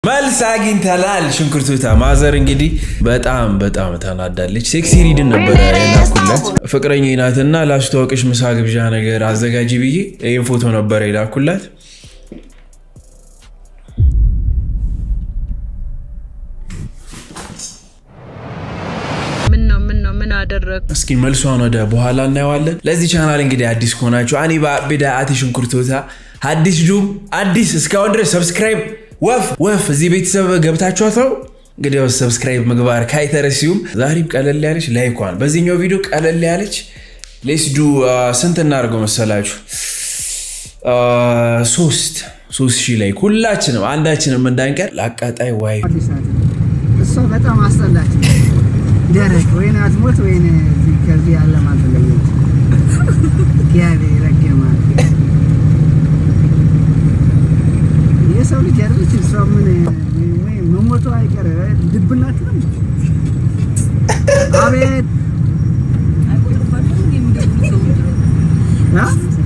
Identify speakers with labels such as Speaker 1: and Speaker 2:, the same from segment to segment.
Speaker 1: መልስ አግኝተናል። ሽንኩርቱታ ማዘር እንግዲህ በጣም በጣም ተናዳለች። ሴክሲ ሪድን ነበረ የላኩላት ፍቅረኛ ናትና ላስተዋወቅሽ ምሳ ግብዣ ነገር አዘጋጂ ብዬ ይህን ፎቶ ነበረ የላኩላት።
Speaker 2: ምን ነው ምን ነው ምን አደረግ
Speaker 1: እስኪ መልሷን ወደ በኋላ እናየዋለን። ለዚህ ቻናል እንግዲህ አዲስ ከሆናችሁ አኒ ባቢዳ አቲ ሽንኩርቶታ አዲስ ጁም አዲስ እስካሁን ድረስ ሰብስክራይብ ወፍ ወፍ እዚህ ቤተሰብ ገብታችኋት ነው እንግዲህ ሰብስክራይብ ምግባር ካይተረሲዩም ዛሬም ቀለል ያለች ላይኳን በዚህኛው ቪዲዮ ቀለል ያለች ሌስዱ ስንት እናደርገው መሰላችሁ? ሶስት ሶስት ሺህ ላይ ሁላችንም አንዳችንም እንዳንቀር ለአቃጣይ ዋይ
Speaker 3: እሷ በጣም አስጠላች። ደረቅ ወይን አትሞት ወይን እዚህ ከዚህ ያለ ማትለየች እግዚአብሔር ረገማት። የሰው ልጅ አይደለች እሷ ምን ወይ መሞቷ አይቀር ድብናት ነው። አቤት አ?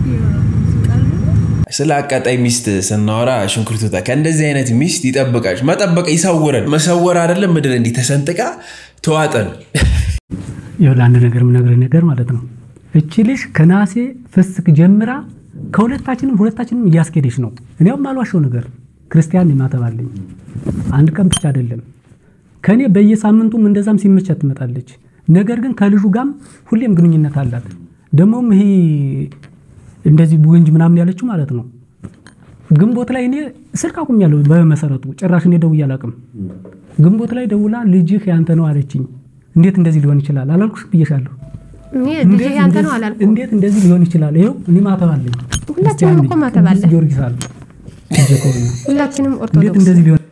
Speaker 1: ስለ አቃጣይ ሚስት ስናወራ ሽንኩርቱታ ከእንደዚህ አይነት ሚስት ይጠብቃች። መጠበቅ ይሰውረን። መሰወር አይደለም ምድር እንዲህ ተሰንጥቃ ተዋጠን።
Speaker 4: ይኸውልህ አንድ ነገር የምነግርህ ነገር ማለት ነው። እቺ ልጅ ከነሐሴ ፍስክ ጀምራ ከሁለታችንም ሁለታችንም እያስኬደች ነው። እኔውም አልዋሸው ነገር ክርስቲያን ይማተባለኝ አንድ ቀን ብቻ አይደለም ከእኔ በየሳምንቱም እንደዛም ሲመቻት ትመጣለች። ነገር ግን ከልጁ ጋም ሁሌም ግንኙነት አላት። ደግሞም ይሄ እንደዚህ ቡንጅ ምናምን ያለችው ማለት ነው ግንቦት ላይ እኔ ስልክ አቁሜያለሁ። በመሰረቱ ጭራሽ እኔ ደውዬ አላውቅም። ግንቦት ላይ ደውላ ልጅህ ያንተ ነው አለችኝ። እንዴት እንደዚህ ሊሆን ይችላል አላልኩሽ ብዬሻለሁ።
Speaker 5: እኔ
Speaker 4: እንዴት
Speaker 5: ልጅ ያንተ ነው
Speaker 4: እንደዚህ-
Speaker 5: አላልኩም።
Speaker 4: እንዴት እንደዚህ ሊሆን ይችላል? ይኸው እኔ ማተብ አለኝ።
Speaker 5: ሁላችንም
Speaker 4: ክርስቲያን ነኝ።
Speaker 5: እኮ ማተብ
Speaker 4: ቅዱስ
Speaker 5: አለን።
Speaker 4: ጊዮርጊስ አለ። ልጄ ከሆነ
Speaker 5: ሁላችንም
Speaker 4: እንዴት
Speaker 5: ኦርቶዶክስ
Speaker 4: እንደዚህ ሊሆን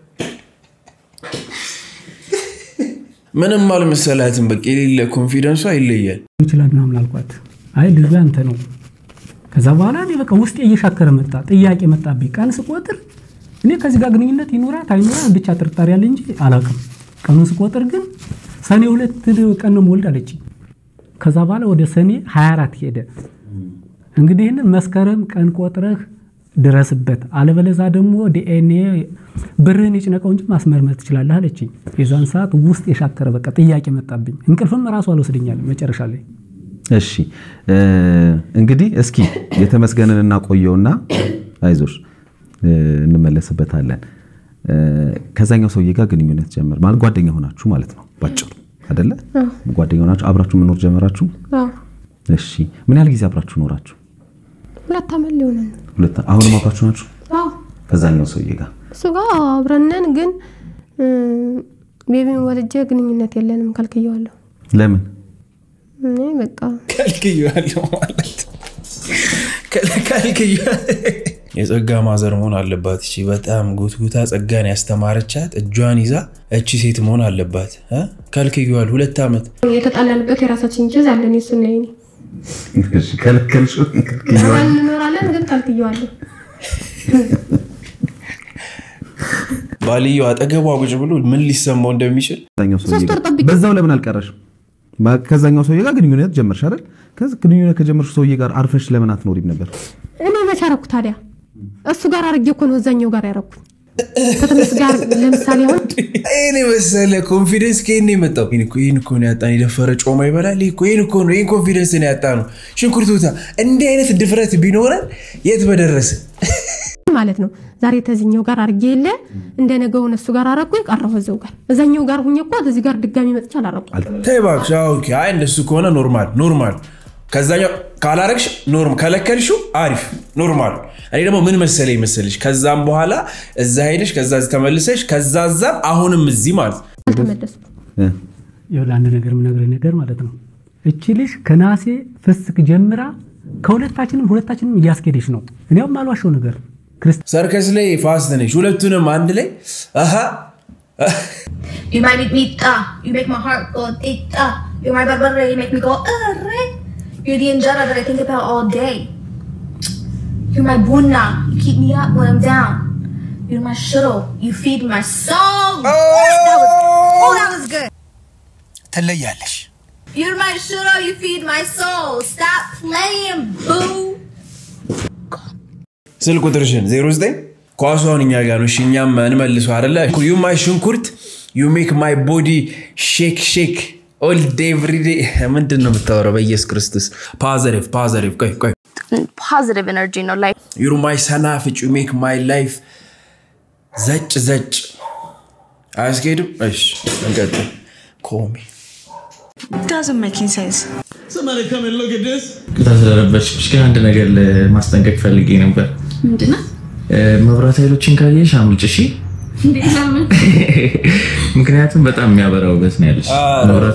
Speaker 1: ምንም አልመሰላትም። በቃ የሌለ ኮንፊደንሷ ይለያል።
Speaker 4: ይችላል ምናምን አልኳት። አይ ልጁ ያንተ ነው። ከዛ በኋላ እኔ በቃ ውስጤ እየሻከረ መጣ፣ ጥያቄ መጣብኝ። ቀን ስቆጥር እኔ ከዚህ ጋር ግንኙነት ይኖራት አይኖራት ብቻ ጥርጣሬ ያለ እንጂ አላውቅም። ቀኑን ስቆጥር ግን ሰኔ ሁለት ቀን ነው የምወልድ አለችኝ። ከዛ በኋላ ወደ ሰኔ 24 ሄደ። እንግዲህ ይህንን መስከረም ቀን ቆጥረህ ድረስበት፣ አለበለዛ ደግሞ ዲኤንኤ ብርህን ይጭነቀው እንጂ ማስመርመር ትችላለህ አለችኝ። የዛን ሰዓት ውስጥ የሻከረ በቃ ጥያቄ መጣብኝ። እንቅልፍም ራሱ አልወስደኛል መጨረሻ ላይ
Speaker 6: እሺ እ፣ እንግዲህ እስኪ የተመስገንን እናቆየውና አይዞሽ እ፣ እንመለስበታለን። እ፣ ከዛኛው ሰውዬ ጋር ግንኙነት ጀመር ማለት ጓደኛ ሆናችሁ ማለት ነው ባጭሩ አይደለ? ጓደኛ ሆናችሁ አብራችሁ መኖር ጀመራችሁ።
Speaker 5: አዎ፣
Speaker 6: እሺ ምን ያህል ጊዜ አብራችሁ ኖራችሁ?
Speaker 5: ሁለት ዓመት ሊሆነን ነው።
Speaker 6: ሁለት አሁንም አብራችሁ ናችሁ
Speaker 5: አዎ
Speaker 6: ከዛኛው ሰውዬ ጋር?
Speaker 5: እሱ ጋር አብረን ነን፣ ግን እም፣ ቤቢን ወልጄ ግንኙነት የለንም ከልክየዋለሁ።
Speaker 6: ለምን?
Speaker 5: እኔ በቃ
Speaker 1: ከልክያለሁ ማለት ከልክያለሁ። የጸጋ ማዘር መሆን አለባት። እቺ በጣም ጉትጉታ ጸጋን ያስተማረቻት እጇን ይዛ እቺ ሴት መሆን አለባት። እ? ከልክያዋል ሁለት ዓመት
Speaker 5: የተጣላንበት የራሳችን ኬዝ አለን። የሱና የኔ
Speaker 6: እሺ ከለከልሽው?
Speaker 5: አብረን እንኖራለን፣ ግን ከልክየዋለሁ።
Speaker 1: ባልየው አጠገቧ ቁጭ ብሎ ምን ሊሰማው እንደሚችል
Speaker 6: ከዛኛው ሰውዬ
Speaker 5: ሶስት ወር
Speaker 6: ጋር
Speaker 5: ጠብቄ-
Speaker 6: በዛው ለምን አልቀረሽም? ማ- ከዛኛው ሰውዬ ጋር ግንኙነት ጀመርሽ አይደል? ከዚ ግንኙነት ከጀመርሽ ሰውዬ ጋር አርፈሽ ለምን አትኖሪም ነበር?
Speaker 5: እኔ መቼ አረኩ ታዲያ? እሱ ጋር አርጌ እኮ ነው እዛኛው ጋር ያረኩኝ። ከትንሽ ጋር ለምሳሌ አሁን
Speaker 1: ይህን የመሰለ ኮንፊደንስ ከይን የመጣው ይህን እኮ ይህን እኮ ነው ያጣን። የደፈረ ጮማ ይበላል። ይህ እኮ ይህን እኮ ነው ይህን ኮንፊደንስ ነው ያጣ ነው። ሽንኩርቱታ እንዲህ አይነት ድፍረት ቢኖረን የት በደረሰ
Speaker 5: ማለት ነው ዛሬ ተዚኛው ጋር አርጌ የለ እንደ ነገው እሱ ጋር አረኩ ቀረሁ እዛው ጋር እዛኛው ጋር ሁኜ እኮ እዚህ ጋር ድጋሚ መጥቼ አላረኩ።
Speaker 1: ተይ እባክሽ። አዎ፣ ኦኬ። አይ እንደሱ ከሆነ ኖርማል ኖርማል። ከዛኛው ካላረግሽ ኖርም ከለከልሽው አሪፍ ኖርማል። እኔ ደግሞ ምን መሰለኝ መሰለሽ ከዛም በኋላ እዛ ሄደሽ ከዛ እዚህ ተመልሰሽ ከዛ እዛም አሁንም እዚህ ማለት ነው።
Speaker 5: አልተመለስኩም።
Speaker 6: እ፣
Speaker 4: ይኸውልህ አንድ ነገር የምነግርህ ነገር ማለት ነው። እቺ ልጅ ከነሐሴ ፍስክ ጀምራ ከሁለታችንም ሁለታችንም እያስኬደች ነው። እኔውም አልዋሸው ነገር ክርስቲያን
Speaker 1: ሰርከስ ላይ ፋስት ነሽ። ሁለቱንም አንድ ላይ አሀ
Speaker 7: You might make me ta. You make my heart go tita. You're my barbara. You make me go arre. You're the injera that I think about all day. You're my bunna. You keep me up when I'm down. You're my shuttle. You feed my soul. That was, oh, that was good.
Speaker 1: ትለያለሽ።
Speaker 7: You're my shuttle. You feed my soul. Stop playing, boo.
Speaker 1: ስልክ ቁጥርሽን 09 ኳሷን እኛ ጋር ነው። እሺ እኛም እንመልሰው አይደለ? ዩ ማይ ሽንኩርት ዩ ሜክ ማይ ቦዲ ሼክ ሼክ ኦል ዴይ ኤቭሪ ዴይ። ምንድን ነው የምታወራው? በኢየሱስ ክርስቶስ ፓዘሪቭ ፓዘሪቭ። ቆይ ቆይ
Speaker 8: positive energy ነው like
Speaker 1: ዩር ማይ ሰናፍጭ ዩ ሜክ ማይ ላይፍ ዘጭ ዘጭ። አያስኬድም? እሺ እንቀጥል። ኮሚ
Speaker 2: doesn't making sense
Speaker 9: ቅጣ ስለረበሽኩሽ ግን አንድ ነገር ለማስጠንቀቅ ፈልጌ ነበር።
Speaker 8: ምንድነው
Speaker 9: እ፣ መብራት ኃይሎችን ካየሽ አምልጭ እሺ። ምክንያቱም በጣም የሚያበራ ውበት ነው ያለሽ። መብራት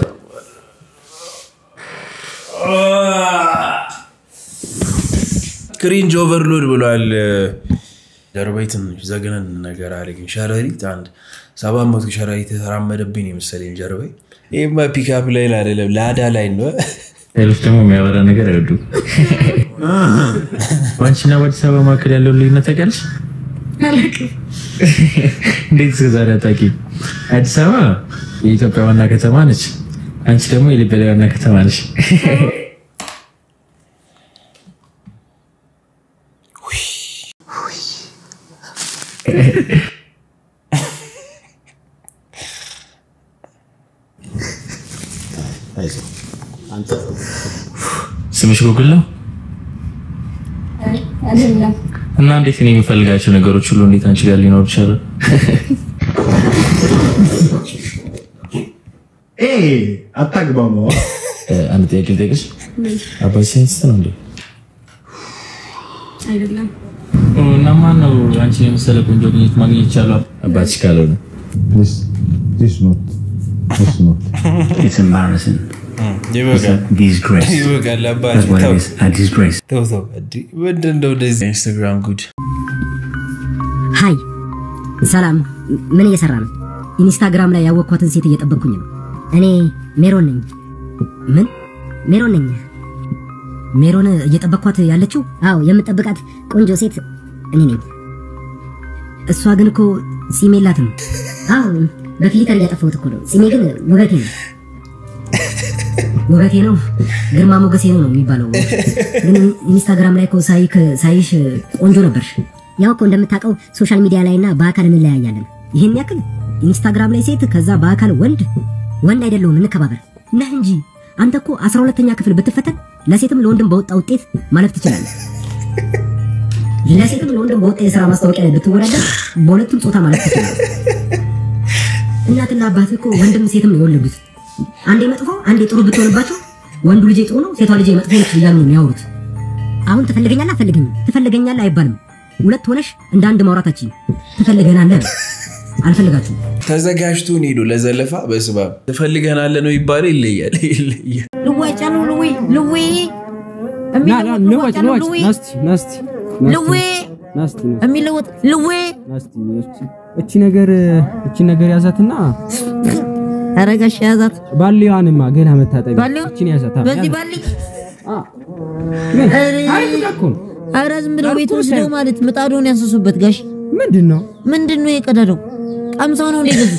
Speaker 1: ክሪንጅ ኦቨርሎድ ብሏል። ጀርባዬ ትንሽ ዘግነን ነገር አለኝ። ሸረሪት አንድ ሰባት መቶ ሸረሪት የተራመደብኝ የመሰለኝ ጀርባዬ። ይህማ ፒካፕ ላይ አይደለም ላዳ ላይ ነው።
Speaker 9: ኃይሎች ደግሞ የሚያበራ ነገር አይወዱም። በአንቺና በአዲስ አበባ መካከል ያለውን ልዩነት ታውቂያለሽ? እንዴት እስከ ዛሬ አታውቂም? አዲስ አበባ የኢትዮጵያ ዋና ከተማ ነች። አንቺ ደግሞ የሊበሪያ ዋና ከተማ ነች። ስምሽ ጉግል ነው
Speaker 8: አይደለም
Speaker 9: እና እንዴት እኔ የሚፈልጋቸው ነገሮች ሁሉ እንዴት አንቺ ጋር ሊኖር ይችላል?
Speaker 10: አታግባማ
Speaker 9: እ፣ አንድ ጥያቄ ልጠይቅሽ። አባትሽ ሳይንቲስት ነው እንዴ?
Speaker 8: አይደለም
Speaker 9: ኦ፣ እና ማን ነው አንቺ የመሰለ ቆንጆ ግኝት ማግኘት ይቻላል? አባትሽ ካልሆነ
Speaker 10: It's embarrassing.
Speaker 1: ይበቃል
Speaker 10: Disgrace.
Speaker 1: ይበቃል። አባቴ
Speaker 10: That's what
Speaker 1: ተው
Speaker 10: it is. A disgrace.
Speaker 1: ተው ተው። እንዲህ ምንድን ነው እንደዚህ ኢንስታግራም ጉድ
Speaker 11: ሀይ ሰላም፣ ምን እየሰራ ነው? ኢንስታግራም ላይ ያወቅኳትን ሴት እየጠበቅኩኝ ነው። እኔ ሜሮን ነኝ። ምን ሜሮን ነኝ? ሜሮን እየጠበቅኳት ያለችው? አዎ፣ የምጠብቃት ቆንጆ ሴት እኔ ነኝ። እሷ ግን እኮ ሲም የላትም። አዎ፣ በፊሊተር እያጠፋሁት እኮ ነው። ሲሜ ግን ውበቴ ነው። ውበቴ ነው፣ ግርማ ሞገሴ ነው ነው የሚባለው። ግን ኢንስታግራም ላይ እኮ ሳይክ ሳይሽ ቆንጆ ነበርሽ። ያው እኮ እንደምታውቀው ሶሻል ሚዲያ ላይ እና በአካል እንለያያለን። ይህን ያክል ኢንስታግራም ላይ ሴት፣ ከዛ በአካል ወንድ። ወንድ አይደለሁም እንከባበር ነህ እንጂ አንተ እኮ አስራ ሁለተኛ ክፍል ብትፈተን ለሴትም ለወንድም በወጣ ውጤት ማለፍ ትችላለህ። ለሴትም ለወንድም በወጣ የስራ ማስታወቂያ ላይ ብትወዳደር በሁለቱም ጾታ ማለፍ ትችላለህ። እናትና አባት እኮ ወንድም ሴትም ነው የወለዱት። አንዴ መጥፎ አንዴ ጥሩ ብትሆንባቸው ወንዱ ልጄ ጥሩ ነው፣ ሴቷ ልጄ መጥፎ ነች እያሉ ነው የሚያወሩት። አሁን ትፈልገኛለህ አትፈልገኝም? ትፈልገኛለህ አይባልም። ሁለት ሆነሽ እንደ አንድ ማውራታችን ትፈልገናለህ ነው። አልፈልጋችሁም።
Speaker 1: ተዘጋጅቶን ሄዶ ለዘለፋ በስባ ትፈልገናለህ ነው ይባላል። ይለያል ይለያል።
Speaker 11: ልዋጭ አሉ ልዌ ልዌ
Speaker 4: ና ና ንወጭ ንወጭ ናስቲ ናስቲ
Speaker 11: ልዌ
Speaker 4: ናስቲ
Speaker 11: የሚለወጥ ልዌ
Speaker 4: ናስቲ እቺ- እቺ ነገር እቺ ነገር ያዛትና
Speaker 11: አረጋሽ ያዛት
Speaker 4: ባሊዋንማ ገና መታጠቢያ
Speaker 11: ባሊዋ?
Speaker 4: እቺን ያዛት
Speaker 11: በዚህ ባሊ
Speaker 4: ምን?
Speaker 11: ኧረ
Speaker 4: አሪፍ ዕቃ እኮ ነው።
Speaker 11: ኧረ ዝም ብለው ቤት ወስደው ማለት ምጣዱን ያንሰሱበት ጋሽ
Speaker 4: ምንድን ነው
Speaker 11: ምንድን ነው የቀደደው ቀምሰው ነው እንደገዙት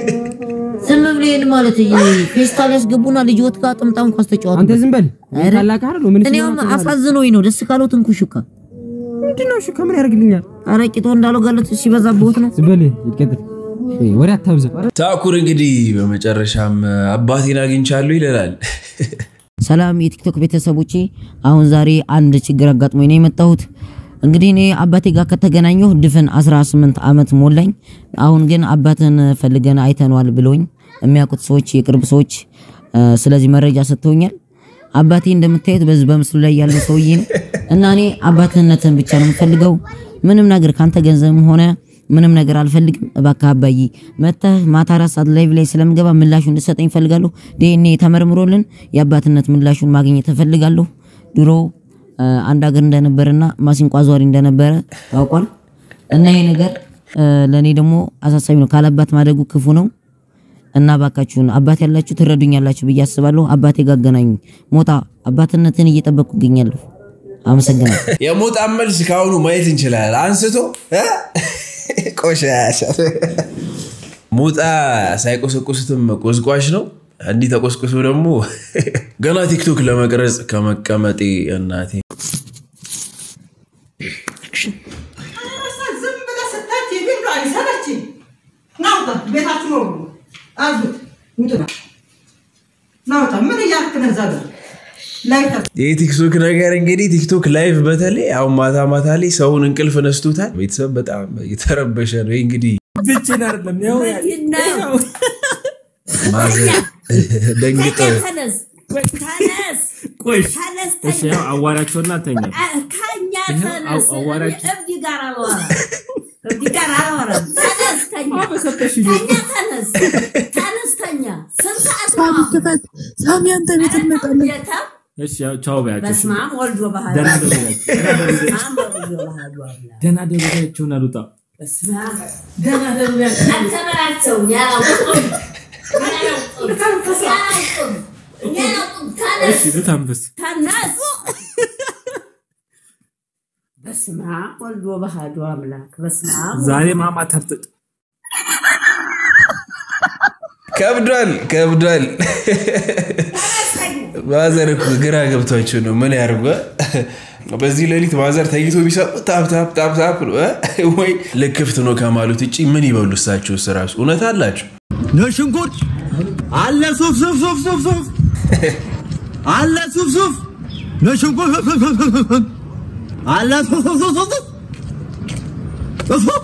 Speaker 11: ዝም ብሎ ይሄን ማለት ፌስታል ያስገቡና ልጅ ወጥ ጋር ጥምጣም ኳስ ተጫወቱ
Speaker 4: አንተ ዝም በል
Speaker 11: ኧረ፣
Speaker 4: ታላቅ አይደል ምን
Speaker 11: እኔውም አሳዝኖኝ ነው ደስ ካለው ትንኩሽካ
Speaker 4: ምንድን ነው እሺ ከምን ያደርግልኛል
Speaker 11: ኧረ ቂጦ እንዳለው ጋለት ሲበዛብዎት ነው
Speaker 4: ዝም በል ይቀጥል እ፣ ወሬ አታብዛ
Speaker 1: ታኩር እንግዲህ በመጨረሻም አባቴን አግኝቻለሁ ይለናል።
Speaker 11: ሰላም የቲክቶክ ቤተሰቦቼ፣ አሁን ዛሬ አንድ ችግር አጋጥሞኝ ነው የመጣሁት። እንግዲህ እኔ አባቴ ጋር ከተገናኘሁ ድፍን 18 ዓመት ሞላኝ። አሁን ግን አባትን ፈልገን አይተነዋል ብሎኝ የሚያውቁት ሰዎች፣ የቅርብ ሰዎች እ፣ ስለዚህ መረጃ ሰጥተውኛል። አባቴ እንደምታዩት በዚህ በምስሉ ላይ ያለ ሰውዬ ነው እና እኔ አባትነትን ብቻ ነው የምፈልገው። ምንም ነገር ካንተ ገንዘብም ሆነ ምንም ነገር አልፈልግም። እባክህ አባዬ መተህ ማታ አራት ሰዓት ላይቭ ላይ ስለምገባ ምላሹን እንድሰጠኝ እፈልጋለሁ። ዲኤንኤ ተመርምሮልን የአባትነት ምላሹን ማግኘት እፈልጋለሁ። ድሮ እ፣ አንድ ሀገር እንደነበረና ማሲንቆ አዟሪ እንደነበረ ታውቋል። እና ይሄ ነገር እ፣ ለእኔ ደግሞ አሳሳቢ ነው። ካለአባት ማደጉ ክፉ ነው እና እባካችሁን አባት ያላችሁ ትረዱኛላችሁ ብዬ አስባለሁ። አባቴ ጋር አገናኙኝ። ሞጣ አባትነትን እየጠበቅኩ እገኛለሁ። አመሰግናለሁ።
Speaker 1: የሞጣን መልስ ከአሁኑ ማየት እንችላለን። አንስቶ እ? ቆሻሻ ሞጣ ሳይቆሰቁሱትም ቆስቋሽ ነው። እንዲህ ተቆስቁሶ ደግሞ ገና ቲክቶክ ለመቅረጽ ከመቀመጤ እናቴ
Speaker 12: ቤታችሁ ነው አዙት ውጡና ናውጣ ምን እያልክ ነው እዛ ጋር ላይተር
Speaker 1: የቲክቶክ ነገር እንግዲህ ቲክቶክ ላይቭ በተለይ አሁን ማታ ማታ ላይ ሰውን እንቅልፍ ነስቶታል። ቤተሰብ በጣም የተረበሸ ነው። ይህ እንግዲህ
Speaker 9: ብቻዬን አይደለም ያው
Speaker 1: ማዘር ደንግጠው
Speaker 13: ተነስ ተነስ
Speaker 9: ቆይ
Speaker 13: ተነስ
Speaker 9: እሺ ያው አዋራቸውና ተኛ
Speaker 13: ከኛ
Speaker 9: ይኸው
Speaker 13: ተነስ
Speaker 9: አው- አዋራች-
Speaker 13: እብድ ጋር አልዋራም እብድ ጋር አልዋራም ተነስ ተኛ ተኛ ተነስ ተነስ ተኛ ስንት ሰዓት ነው
Speaker 2: ክፈት ሳሚ፣ አንተ ቤት እንመጣለን።
Speaker 13: ጌታ
Speaker 9: እሺ ያው ቻው በያቸው እሺ።
Speaker 13: በስመ አብ ወልድ ወባህል
Speaker 9: ደህና ደሩላችሁ
Speaker 13: በስመ አብ ወልድ ወባህል
Speaker 9: ደህና ደሩላችሁና ልውጣ
Speaker 13: በስመ አብ ደህና ደሩ አንተ በላቸው ያላውቁም ያላውቁም ያላውቁም ያላውቁም ተነስ
Speaker 9: እሺ ልታንብስ
Speaker 13: ተነስ በስመ አብ ወልድ ወባህል አምላክ በስመ አብ
Speaker 9: ዛሬ ማማ ታብጥጥ
Speaker 1: ከብዷል ከብዷል። ማዘር እኮ ግራ ገብቷቸው ነው። ምን ያርጉ? በዚህ ሌሊት ማዘር ተኝቶ ቢሰጡ ታፕ ታፕ ታፕ ታፕ ነው እ? ወይ ልክፍት ነው ከማለት ውጭ ምን ይበሉ? እሳቸው እራሱ እውነት አላቸው።
Speaker 14: ነሽንኩርት አለ ሱፍ ሱፍ ሱፍ ሱፍ ሱፍ አለ ሱፍ ሱፍ ነሽንኩርት ሱፍ ሱፍ ሱፍ ሱፍ ሱፍ አለ ሱፍ ሱፍ ሱፍ ሱፍ ሱፍ ሱፍ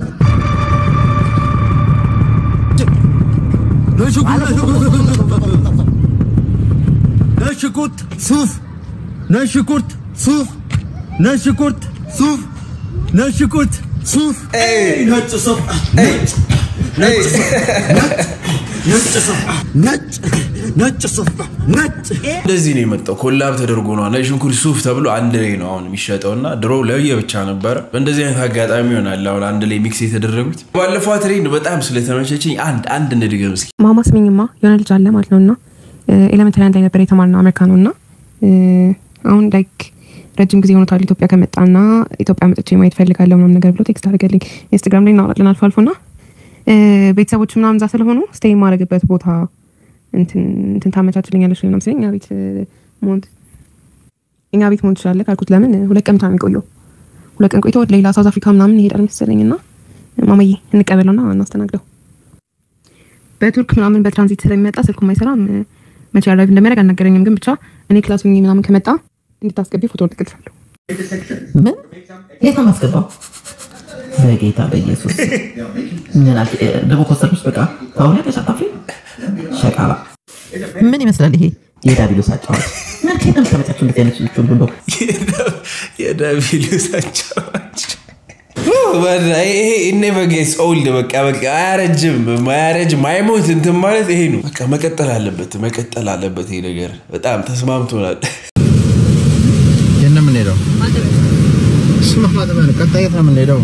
Speaker 14: ነሽንኩርት ሱፍ ነሽንኩርት ሱፍ ነሽንኩርት ሱፍ ነሽንኩርት ሱፍ ነጭ ሱፍ ነጭ ነጭ ነጭ ሱፍ ነጭ ነጭ ሱፍ ነጭ
Speaker 1: እንደዚህ ነው የመጣው። ኮላብ ተደርጎ ነው ነጭ ሽንኩርት ሱፍ ተብሎ አንድ ላይ ነው አሁን የሚሸጠው እና ድሮ ለየ ብቻ ነበረ። በእንደዚህ አይነት አጋጣሚ ይሆናል አሁን አንድ ላይ ሚክስ የተደረጉት። ባለፈው ትሬንድ በጣም ስለተመቸችኝ አንድ አንድ እንድገም እስኪ።
Speaker 15: ማማ ስሚኝማ የሆነ ልጅ አለ ማለት ነው እና ኤሌመንታሪ አንድ ላይ ነበር የተማርነው አሜሪካ ነው እና አሁን ላይክ ረጅም ጊዜ ሆኖታል ኢትዮጵያ ከመጣና ኢትዮጵያ መጥቼ ማየት ፈልጋለሁ ምናምን ነገር ብሎ ቴክስት አድርገልኝ ኢንስታግራም ላይ እናወራለን አልፎ አልፎ ና ቤተሰቦች ምናምን እዛ ስለሆኑ ስቴይ የማደርግበት ቦታ እንትን እንትን ታመቻችልኛለች ምናምን ሲለኝ እኛ ቤት መሆን እኛ ቤት መሆን ትችላለህ ካልኩት ለምን ሁለት ቀን ብቻ ነው የሚቆየው ሁለት ቀን ቆይቶ ወደ ሌላ ሳውዝ አፍሪካ ምናምን ይሄዳል መሰለኝ እና ማማዬ እንቀበለውና እናስተናግደው በቱርክ ምናምን በትራንዚት ስለሚመጣ ስልኩም አይሰራም መቼ አራይቭ እንደሚያደርግ አልነገረኝም ግን ብቻ እኔ ክላስ ሆኜ ምናምን ከመጣ እንድታስገቢ ፎቶ ልቅልሻለሁ
Speaker 11: ምን የት ነው የማስገባው? በጌታ በኢየሱስ ምን አልክ? ደግሞ ኮስተሮች በቃ ከሆነ ተሳታፊ ሸቃላ ምን ይመስላል ይሄ? የዳቢሎስ አጫዋች ምን ከየት ነው የምታመጣቸው እንደዚህ አይነት ልጆች ሁሉ እንደው?
Speaker 1: የዳቢሎስ አጫዋች ይሄ ኢኔቨጌስ ኦልድ በቃ በቃ አያረጅም ማያረጅ ማይሞት እንትን ማለት ይሄ ነው። በቃ መቀጠል አለበት መቀጠል አለበት ይሄ ነገር በጣም ተስማምቶናል።
Speaker 14: የት ነው የምንሄደው? ስማ ማጠቢያ ነው። ቀጣይ የት ነው የምንሄደው?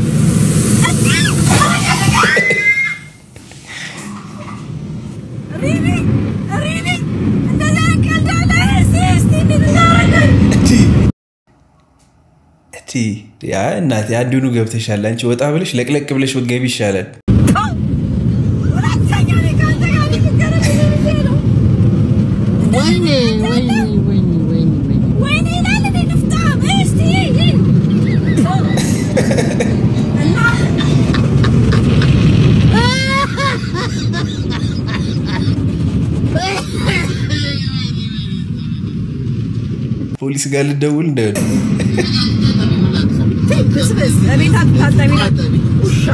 Speaker 1: እቲ ያ እናቴ አንዱኑ ገብተሻል። አንቺ ወጣ ብለሽ ለቅለቅ ብለሽ ብትገቢ ይሻላል።
Speaker 13: ወይኔ ወይኔ ወይኔ ወይኔ ወይኔ ይላል እንዴ ንፍጣም እስቲ
Speaker 1: ፖሊስ ጋር ልደውል እንደ
Speaker 2: ብስብስ እቤት አትታጠቢ ውሻ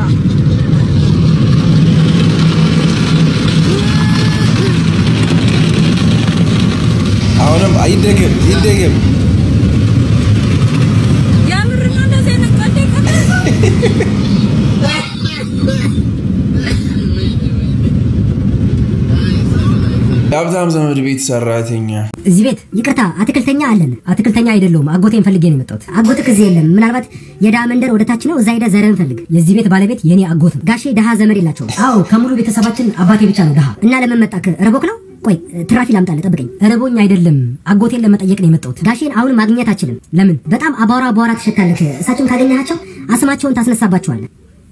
Speaker 1: አሁንም አይደገም ይደገም።
Speaker 13: የምር ነው እንደዚህ አይነት ቀልድ
Speaker 1: የሀብታም ዘመድ ቤት ሰራተኛ
Speaker 16: እዚህ ቤት ይቅርታ፣ አትክልተኛ አለን። አትክልተኛ አይደለሁም፣ አጎቴን ፈልጌ ነው የመጣሁት። አጎትህ እዚህ የለም። ምናልባት የድሃ መንደር ወደታች ነው፣ እዛ ሄደህ ዘርህን ፈልግ። የዚህ ቤት ባለቤት የኔ አጎት ነው። ጋሼ ድሃ ዘመድ የላቸውም። አዎ፣ ከሙሉ ቤተሰባችን አባቴ ብቻ ነው ድሃ። እና ለምን መጣክ? ረቦክ ነው? ቆይ ትራፊ ላምጣልህ፣ ጠብቀኝ። ረቦኝ አይደለም፣ አጎቴን ለመጠየቅ ነው የመጣሁት። ጋሼን አሁን ማግኘት አችልም። ለምን? በጣም አቧራ አቧራ ትሸታለህ። እሳቸውን ካገኘሃቸው አስማቸውን ታስነሳባቸዋለህ።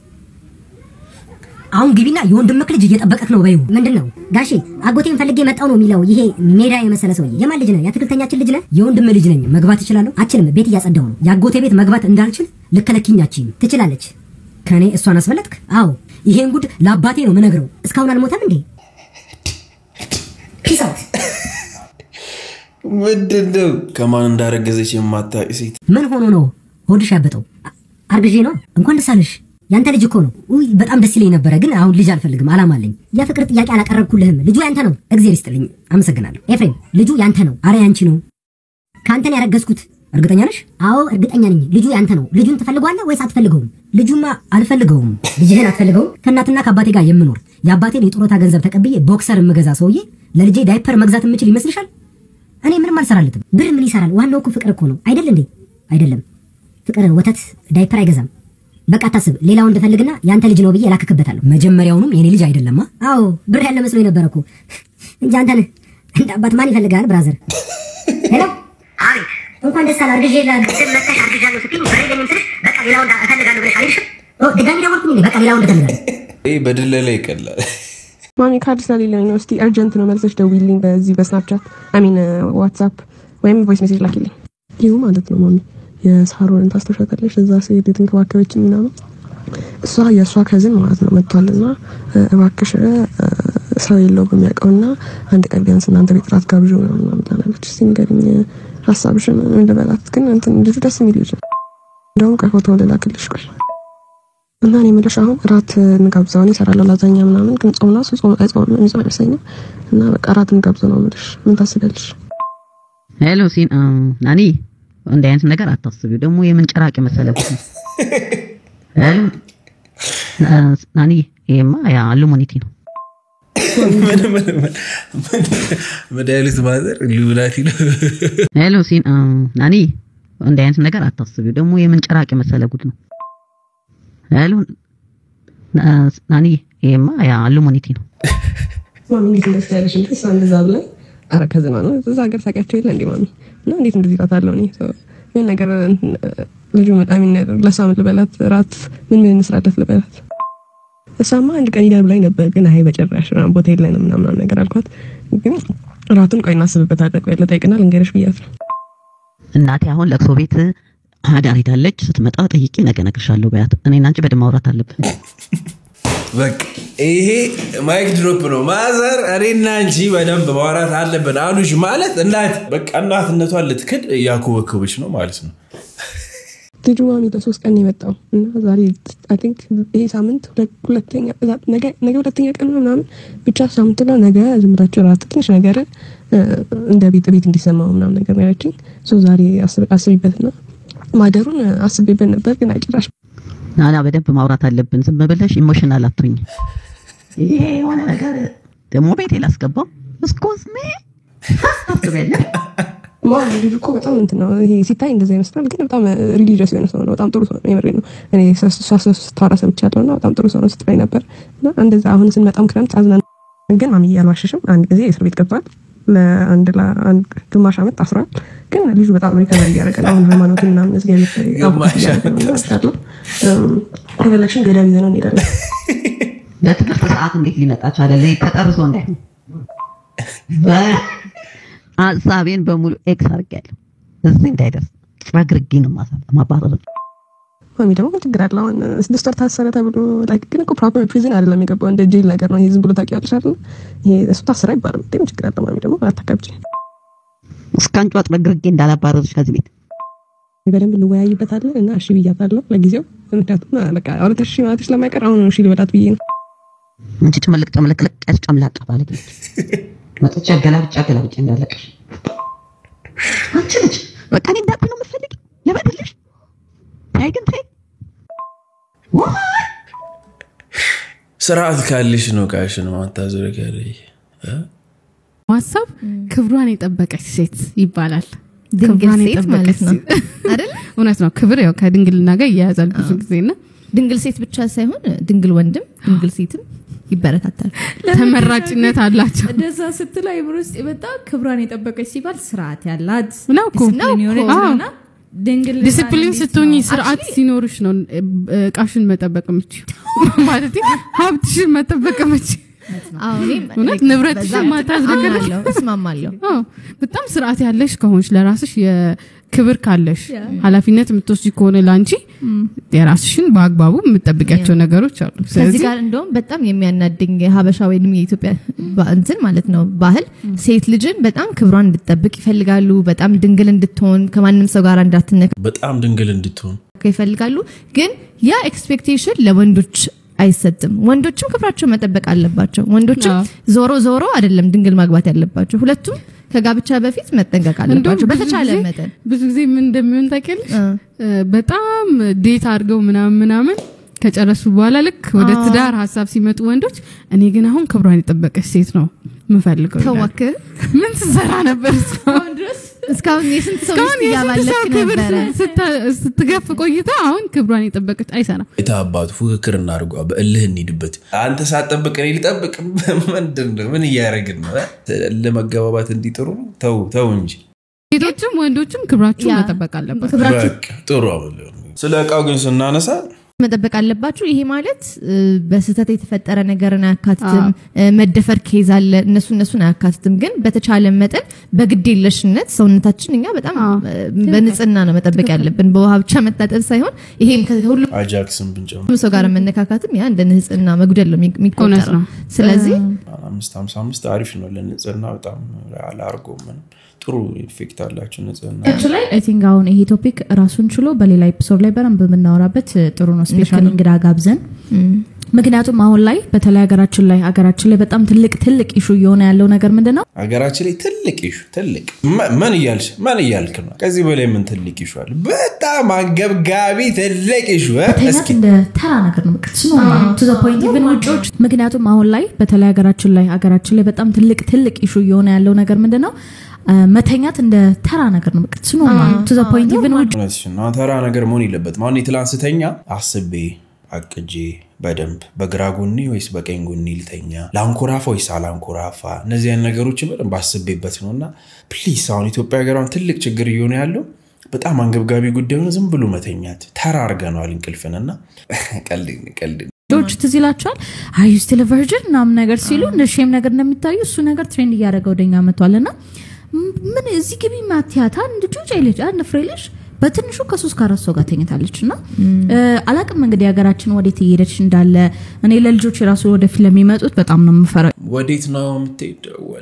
Speaker 16: አሁን ግቢና የወንድምክ ልጅ እየጠበቀክ ነው በይው። ምንድን ነው ጋሼ? አጎቴን ፈልጌ መጣው ነው የሚለው ይሄ ሜዳ የመሰለ ሰውዬ። የማን ልጅ ነህ? የአትክልተኛችን ልጅ ነህ? የወንድም ልጅ ነኝ። መግባት እችላለሁ? አችልም። ቤት እያጸዳሁ ነው። የአጎቴ ቤት መግባት እንዳልችል ልከለኪኝ አችልም። ትችላለች። ከኔ እሷን አስበለጥክ? አዎ ይሄን ጉድ ለአባቴ ነው ምነግረው። እስካሁን አልሞተም እንዴ? ፒስ አውት።
Speaker 1: ምንድን ነው ከማን እንዳረገዘች የማታውቂ ሴት
Speaker 16: ምን ሆኖ ነው ሆድሽ ያበጠው? አ- አርግዤ ነው። እንኳን ደስ አለሽ። ያንተ ልጅ እኮ ነው። ውይ በጣም ደስ ይለኝ ነበረ፣ ግን አሁን ልጅ አልፈልግም፣ አላማ አለኝ። የፍቅር ጥያቄ አላቀረብኩልህም። ልጁ ያንተ ነው። እግዜር ይስጥልኝ። አመሰግናለሁ። ኤፍሬም፣ ልጁ ያንተ ነው። አረ ያንቺ ነው። ከአንተን ያረገዝኩት እርግጠኛ ነሽ? አዎ እርግጠኛ ነኝ። ልጁ ያንተ ነው። ልጁን ትፈልገዋለህ ወይስ አትፈልገውም? ልጁማ አልፈልገውም። ልጅህን አትፈልገውም? ከእናትና ከአባቴ ጋር የምኖር የአባቴን የጡረታ ገንዘብ ተቀብዬ ቦክሰር የምገዛ ሰውዬ ለልጄ ዳይፐር መግዛት የምችል ይመስልሻል? እኔ ምንም አልሰራለትም። ብር ምን ይሰራል? ዋናው እኮ ፍቅር እኮ ነው አይደል እንዴ? አይደለም ፍቅር ወተት ዳይፐር አይገዛም። በቃ አታስብ። ሌላ ወንድ ፈልግና ያንተ ልጅ ነው ብዬ እላክክበታለሁ። መጀመሪያውኑም የኔ ልጅ አይደለማ። አዎ ብር ያለ መስሎ የነበረ እኮ እንጂ አንተን እንደ አባት ማን ይፈልጋል? ብራዘር ሄሎ፣ አይ እንኳን ደስ አለ አርግዤ ለግድም መጥተሽ አርግዣለሁ ስትይኝ ብር የለኝም ስልሽ በቃ ሌላ ወንድ እፈልጋለሁ ብለሽ አልሄድሽም? ኦ ድጋሚ ደወልኩኝ እንዴ? በቃ ሌላ ወንድ እፈልጋለሁ።
Speaker 1: ይህ በድለላ ይቀላል።
Speaker 15: ማሚ ካርድ ስለሌለኝ ነው። እስቲ እርጀንት ነው መልሰሽ ደውይልኝ በዚህ በስናፕቻት አሚን ዋትሳፕ ወይም ቮይስ ሜሴጅ ላኪልኝ። ይሁ ማለት ነው ማሚ የሳሮንን ታስታውሻታለሽ? እዛ ስሄድ የተንከባከበችኝ ምናምን እሷ የእሷ ከዝን ማለት ነው መጥቷልና እ፣ እባክሽ እ፣ ሰው የለው በሚያውቀውና አንድ ቀን ቢያንስ እናንተ ቤት ራት ጋብዥ ምናምን ምናምን ትላለች። እስቲ ንገሪኝ ሀሳብሽን ምን ልበላት? ግን እንትን ልጁ ደስ የሚል ልጅ ነው። እንደውም ቆይ ፎቶ ልላክልሽ ቆይ እና እኔ የምልሽ አሁን እራት እንጋብዘው እኔ እሰራለሁ ላዛኛ ምናምን ግን ጾም ነው እሱ ጾም አይጾምም የሚጾም አይመስለኝም እና በቃ እራት እንጋብዘው ነው የምልሽ ምን ታስቢያለሽ
Speaker 11: ሄሎ ሲን አ፣ ናኒ እንደ አይነት ነገር አታስቢው። ደግሞ የምን ጭራቅ መሰለህ እኮ። ሄሎ አ፣ ናኒ ይሄማ ያ አሉሚኒቲ ነው።
Speaker 1: መድኃኒት ማዘር ሉናቲ ነው።
Speaker 11: ሄሎ ሲን አ፣ ናኒ እንደ አይነት ነገር አታስቢው። ደግሞ የምን ጭራቅ መሰለህ ጉድ ነው። ሄሎ አ፣ ናኒ ይሄማ ያ አሉሚኒቲ ነው።
Speaker 15: ማሚ እንዴት እንደዚህ ያለሽ እንዴ እሷ እንደዛ ብለን አረ ከዝና ነው እዛ ሀገር ታውቂያቸው የለ እንዴ ማሚ እና እንዴት እንደዚህ እላታለሁ እኔ ሰው ምን ነገር እንትን፣ ልጁ በጣም ይናደር ለሷ ምን ልበላት ራት ምን ምን እንስራለት ልበላት እሷማ አንድ ቀን ይዳር ብላኝ ነበር ግን አይ በጭራሽ ምናምን ቦታ የለንም ምናምን ምናምን ነገር አልኳት ግን ራቱን ቆይ እናስብበታለን ቆይ ለጠይቅና ልንገርሽ ብያት ነው
Speaker 11: እናቴ አሁን ለቅሶ ቤት አዳር ሄዳለች። ስትመጣ ጠይቄ ነገ እነግርሻለሁ በያት። እኔና አንቺ በደንብ ማውራት አለብን።
Speaker 1: በቃ ይሄ ማይክ ድሮፕ ነው። ማዘር እኔና አንቺ በደንብ ማውራት አለብን አሉሽ ማለት እናት በቃ እናትነቷን ልትክድ እያኮበኮበች ነው ማለት ነው።
Speaker 15: ልጁ ማሚ ለሶስት ቀን ነው የመጣው እና ዛሬ አይ ቲንክ ይሄ ሳምንት ሁለት- ሁለተኛ ነገ ነገ ሁለተኛ ቀን ነው ምናምን ብቻ ሳምንት ነው። ነገ ዝም ብላችሁ ራት ትንሽ ነገር እ፣ እንደ ቤት ቤት እንዲሰማው ምናምን ነገር ነው ያለችኝ። ሶ ዛሬ አስብ- አስቢበትና ማደሩን አስቤበት ነበር ግን አይጭራሽ
Speaker 11: ናና በደንብ ማውራት አለብን። ዝም ብለሽ ኢሞሽናል አትሁኝ። ይሄ የሆነ ነገር ደግሞ ቤቴ ላስገባው እስኮዝ ሜ ታስቢያለሽ?
Speaker 15: ማሚ ልጁ እኮ በጣም እንትን ነው ይሄ ሲታይ እንደዛ ይመስላል፣ ግን በጣም ሪሊጂየስ የሆነ ሰው ነው። በጣም ጥሩ ሰው ነው። የምሬን ነው። እኔ እሷ ስታወራ ሰምቻለሁ እና በጣም ጥሩ ሰው ነው ስትለኝ ነበር እና እንደዛ አሁን ስንመጣም ክረምት አዝናን ግን ማሚ አልዋሸሽም። አንድ ጊዜ እስር ቤት ገብቷል። ለአንድ ለአንድ ግማሽ ዓመት ታስሯል። ግን ልጁ በጣም ሪከቨር እያደረገ ነው። አሁን ሃይማኖትን ምናምን እግዚአብሔር
Speaker 1: ግማሽ
Speaker 15: እያደረገ ነው እና እወስዳለሁ። እም፣ ከፈለግሽን ገዳም ይዘነው እንሄዳለን።
Speaker 11: በትምህርት ሰዓት እንዴት ሊመጣ ቻለ? ላይ ተጠርሶ እንዳይሆን ሀሳቤን በሙሉ ኤክስ አድርጌያለሁ። እዚህ እንዳይደርስ ረግርጌ ነው ማሳ- ማባረር።
Speaker 15: ማሚ ደግሞ ምን ችግር አለ? አሁን ስድስት ወር ታሰረ ተብሎ ላይክ ግን እኮ ፕሮፐር ፕሪዝን አይደለም የገባው እንደ ጄል ነገር ነው። ይሄ ዝም ብሎ ታውቂያለሽ አይደል? ይሄ እሱ ታሰረ አይባልም። ምን ችግር አለ? ማሚ ደግሞ አታካብጪ።
Speaker 11: እስከ አንጯ ረግርጌ እንዳላባረርሽ ከዚህ ቤት
Speaker 15: በደንብ እንወያይበታለን እና እሺ ብያታለሁ ለጊዜው። ምክንያቱም በቃ ሁለተሽ ሺህ ማለትሽ ስለማይቀር አሁን እሺ ልበላት ብዬ ነው።
Speaker 11: አንቺ ጭምልቅ ጭምልቅልቅ ያልሽ ጨምላቃ ባለጌ ነች። መጥቼ ገላብጫ ገላብጫ እንዳለቀሽ አንቺ ነች። በቃ እኔ እንዳትዪ ነው የምትፈልጊው? ልበድልሽ? ተይ ግን ተይ።
Speaker 1: ስርዓት ካልሽ ነው ቃሽን ማታዞረ
Speaker 17: ሀሳብ ክብሯን የጠበቀች ሴት ይባላል።
Speaker 18: ድንግል
Speaker 17: ክብሯን
Speaker 18: ሴት
Speaker 17: የጠበቀች
Speaker 18: ማለት ነው
Speaker 17: ሴት።
Speaker 18: አይደል?
Speaker 17: እውነት ነው። ክብር ያው ከድንግልና ጋር ይያያዛል ብዙ ጊዜ እና
Speaker 18: ድንግል ሴት ብቻ ሳይሆን ድንግል ወንድም ድንግል ሴትም ይበረታታል።
Speaker 17: ተመራጭነት አላቸው።
Speaker 19: እንደዛ ስትል አይምሮ ውስጥ የመጣ ክብሯን የጠበቀች ሲባል ስርዓት ያላት
Speaker 17: ነው እኮ።
Speaker 19: ዲስፕሊን የሆነች
Speaker 17: አዎ።
Speaker 19: ነውና ድንግል
Speaker 17: ዲስፕሊን ስትሆኝ ስርዓት ሲኖርሽ ነው እ- እቃሽን መጠበቅ የምችው ማለት ሀብትሽን መጠበቅ የምችው
Speaker 18: አዎ፣ እኔም
Speaker 17: እውነት
Speaker 18: like
Speaker 17: ንብረትሽ
Speaker 18: በዛ
Speaker 17: ማታዝረከረክ
Speaker 18: አምናለሁ፣ እስማማለሁ።
Speaker 17: አዎ፣ በጣም ስርዓት ያለሽ ከሆንሽ ለራስሽ የክብር ካለሽ
Speaker 18: ያ።
Speaker 17: ኃላፊነት የምትወስጂ ከሆነ ለአንቺ የራስሽን በአግባቡ የምጠብቂያቸው ነገሮች አሉ።
Speaker 18: ከዚህ
Speaker 17: ስለዚህ
Speaker 18: ጋር እንደውም በጣም የሚያናድኝ የሀበሻ ወይም የኢትዮጵያ ባ- እንትን ማለት ነው ባህል ሴት ልጅን በጣም ክብሯን እንድትጠብቅ ይፈልጋሉ። በጣም ድንግል እንድትሆን ከማንም ሰው ጋር እንዳትነካ
Speaker 1: በጣም ድንግል እንድትሆን
Speaker 18: ይፈልጋሉ። ግን ያ ኤክስፔክቴሽን ለወንዶች አይሰጥም። ወንዶችም ክብራቸው መጠበቅ አለባቸው። ወንዶችም ዞሮ ዞሮ አይደለም ድንግል ማግባት ያለባቸው። ሁለቱም ከጋብቻ በፊት መጠንቀቅ
Speaker 17: እንደውም
Speaker 18: አለባቸው
Speaker 17: ብዙ
Speaker 18: በተቻለ
Speaker 17: ጊዜ-
Speaker 18: መጠን
Speaker 17: ብዙ ጊዜ ምን እንደሚሆን ታውቂያለሽ? እ፣ በጣም ዴት አድርገው ምናምን ምናምን ከጨረሱ በኋላ ልክ ወደ
Speaker 18: አዎ።
Speaker 17: ትዳር ሀሳብ ሲመጡ ወንዶች እኔ ግን አሁን ክብሯን የጠበቀች ሴት ነው የምፈልገው ይላሉ።
Speaker 18: ተዋክህ
Speaker 17: ምን ትሰራ ነበር እስካሁን ድረስ?
Speaker 18: እስካሁን የስንት ሰው
Speaker 17: እስካሁን
Speaker 18: ሚስት
Speaker 17: የስንት
Speaker 18: እያባለክ
Speaker 17: ሰው ክብር
Speaker 18: ነበረ?
Speaker 17: ስታ- ስትገፍ ቆይታ አሁን ክብሯን የጠበቀች አይሰራም።
Speaker 1: የታ አባቱ ፉክክር እናድርጓ፣ በእልህ እንሂድበት። አንተ ሳትጠብቅ እኔ ልጠብቅ። ምንድን ነው? ምን እያደረግን ነው? ለመገባባት እንዲጥሩ ነው? ተው ተው እንጂ
Speaker 17: ሴቶችም ወንዶችም ክብራችሁን
Speaker 18: ያ።
Speaker 17: መጠበቅ አለባቸው።
Speaker 18: ክብራችሁ
Speaker 1: በቃ ጥሩ። ስለ እቃው ግን ስናነሳ
Speaker 18: መጠበቅ አለባችሁ። ይሄ ማለት እ፣ በስህተት የተፈጠረ ነገርን አያካትትም። እ፣ መደፈር ኬዝ አለ፣ እነሱ እነሱን አያካትትም። ግን በተቻለ መጠን በግዴለሽነት ሰውነታችን እኛ በጣም እ፣ በንጽህና ነው መጠበቅ ያለብን፣ በውሃ ብቻ መታጠብ ሳይሆን ይሄም ከሁሉም
Speaker 1: አጃክስን ብንጨምር
Speaker 18: ሰው ጋር መነካካትም ያ እንደ ንጽህና መጉደል ነው የሚ-
Speaker 17: እውነት
Speaker 18: የሚቆጠረው።
Speaker 17: ነው።
Speaker 18: ስለዚህ
Speaker 1: አምስት ሀምሳ አምስት አሪፍ ነው ለንጽህና። በጣም አላርጎ ምንም ጥሩ ኢፌክት አላቸው ንጽህና
Speaker 20: ላይ አይ ቲንክ አሁን ይሄ ቶፒክ ራሱን ችሎ በሌላ ኤፒሶድ ላይ በደንብ የምናወራበት ጥሩ ነው። ስፔሻሊ
Speaker 18: ነው።
Speaker 20: እንግዳ ጋብዘን ምክንያቱም አሁን ላይ በተለይ ሀገራችን ላይ ሀገራችን ላይ በጣም ትልቅ ትልቅ ኢሹ እየሆነ ያለው ነገር ምንድን ነው?
Speaker 1: ሀገራችን ላይ ትልቅ ኢሹ ትልቅ መ- ምን እያልሽ ምን እያልክ ነው? ከዚህ በላይ ምን ትልቅ ኢሹ አለ? በጣም አንገብጋቢ ትልቅ ኢሹ እ?
Speaker 20: መተኛት
Speaker 1: እስኪ
Speaker 20: እንደ ተራ ነገር ነው። በቃ ኖርማል ቱ ዘ ፖይንት ኢቭን ውጪዎች ምክንያቱም አሁን ላይ በተለይ ሀገራችን ላይ ሀገራችን ላይ በጣም ትልቅ ትልቅ ኢሹ እየሆነ ያለው ነገር ምንድን ነው? አ፣ መተኛት እንደ ተራ ነገር ነው። በቃ ኖርማል ቱ ዘ ፖይንት ኢቭን ውጭ
Speaker 1: እውነትሽን ነው። ተራ ነገር መሆን የለበትም። አሁን የትላንት ስተኛ አስቤ አቅጄ በደንብ በግራ ጎኔ ወይስ በቀኝ ጎኔ ልተኛ፣ ለአንኮራፋ ወይስ አላንኮራፋ፣ እነዚህ አይነት ነገሮችን በደንብ አስቤበት ነው እና ፕሊስ አሁን ኢትዮጵያ ሀገሯን ትልቅ ችግር እየሆነ ያለው በጣም አንገብጋቢ ጉዳዩ ነው። ዝም ብሎ መተኛት ተራ አድርገነዋል እንቅልፍን እና ቀልድ ቀልድ
Speaker 20: ልጆች ትዝ ይላቸዋል አዩ ስቲል ቨርጅን ምናምን ነገር ሲሉ እንደ ሼም ነገር እንደሚታዩ እሱ ነገር ትሬንድ እያደረገ ወደኛ መጥቷል እና ምን እዚህ ግቢ ማቲያታ እንድ ጩጭ ልጅ አንድ ፍሬ ልጅ በትንሹ ከሶስት ከአራት ሰው ጋር ተኝታለች እና አላቅም እንግዲህ ሀገራችን ወዴት እየሄደች እንዳለ እኔ ለልጆች የራሱ ወደፊት ለሚመጡት በጣም ነው የምፈራው
Speaker 1: ወዴት ነው የምትሄደው? ወ-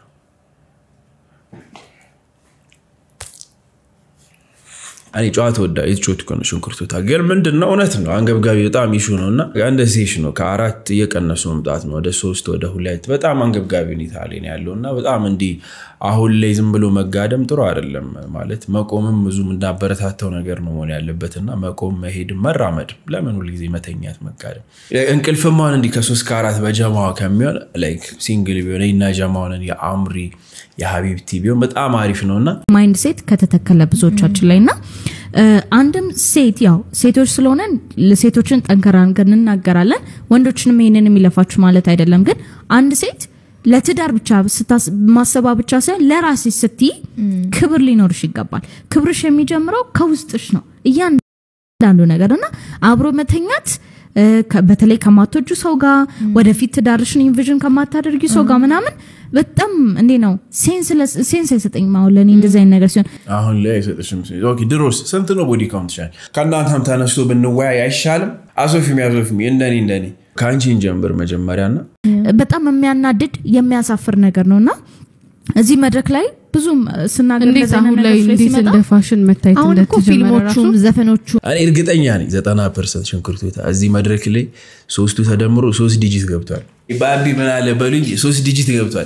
Speaker 1: እኔ ጨዋታ ወዳ የተጫወት እኮ ነው ሽንኩርቱታ ግን ምንድን ነው እውነት ነው አንገብጋቢ በጣም ይሹ ነው እና እንደ ሴሽ ነው ከአራት እየቀነሱ መምጣት ነው ወደ ሶስት ወደ ሁለት በጣም አንገብጋቢ ሁኔታ ላይ ነው ያለው እና በጣም እንዲህ አሁን ላይ ዝም ብሎ መጋደም ጥሩ አይደለም ማለት መቆምም ብዙ እንዳበረታተው ነገር ነው መሆን ያለበት እና መቆም መሄድም መራመድም ለምን ሁልጊዜ መተኛት መጋደም እንቅልፍም አሁን እንዲህ ከሶስት ከአራት በጀማዋ ከሚሆን ላይክ ሲንግል ቢሆን እና ጀማውን የአምሪ የሀቢብቲ ቢሆን በጣም አሪፍ ነው እና
Speaker 20: ማይንድ ሴት ከተተከለ ብዙዎቻችን ላይ እና እ፣ አንድም ሴት ያው ሴቶች ስለሆነ ሴቶችን ጠንከራ አድርገን እንናገራለን ወንዶችንም ይህንን የሚለፋችሁ ማለት አይደለም ግን አንድ ሴት ለትዳር ብቻ ስታስ- ማሰባ ብቻ ሳይሆን ለራሴ ስትይ ክብር ሊኖርሽ ይገባል ክብርሽ የሚጀምረው ከውስጥሽ ነው እያንዳንዱ ነገር እና አብሮ መተኛት እ፣ ከ- በተለይ ከማትወጁ ሰው ጋር ወደፊት ትዳርሽን ኢንቪዥን ከማታደርጊ ሰው ጋር ምናምን በጣም እንዴ ነው ሴንስ አይሰጠኝም አሁን ለእኔ እንደዚህ አይነት ነገር ሲሆን
Speaker 1: አሁን ላይ አይሰጥሽም። ኦኬ፣ ድሮስ ስንት ነው ቦዲ ካውንት ይሻል? ከእናንተም ተነስቶ ብንወያይ አይሻልም? አሶፊም ያሶፊም እንደኔ እንደኔ ከአንቺ እንጀምር መጀመሪያ እና
Speaker 20: በጣም የሚያናድድ የሚያሳፍር ነገር ነው እና እዚህ መድረክ ላይ ብዙም ስናገር
Speaker 17: እንዴት
Speaker 20: እንደዚህ አይነት
Speaker 17: አሁን ላይ
Speaker 20: ነገሮች ላይ
Speaker 17: እንዴት
Speaker 20: ሲመጣ
Speaker 17: እንደ ፋሽን መታየት
Speaker 18: አሁን እኮ
Speaker 17: እንደተጀመረ ራሱ
Speaker 18: ፊልሞቹም ዘፈኖቹ
Speaker 1: እኔ እርግጠኛ ነኝ ዘጠና ፐርሰንት ሽንኩርት እዚህ መድረክ ላይ ሶስቱ ተደምሮ ሶስት ዲጂት ገብቷል። በአቢ ምን አለ በሉኝ ሶስት ዲጂት ገብቷል።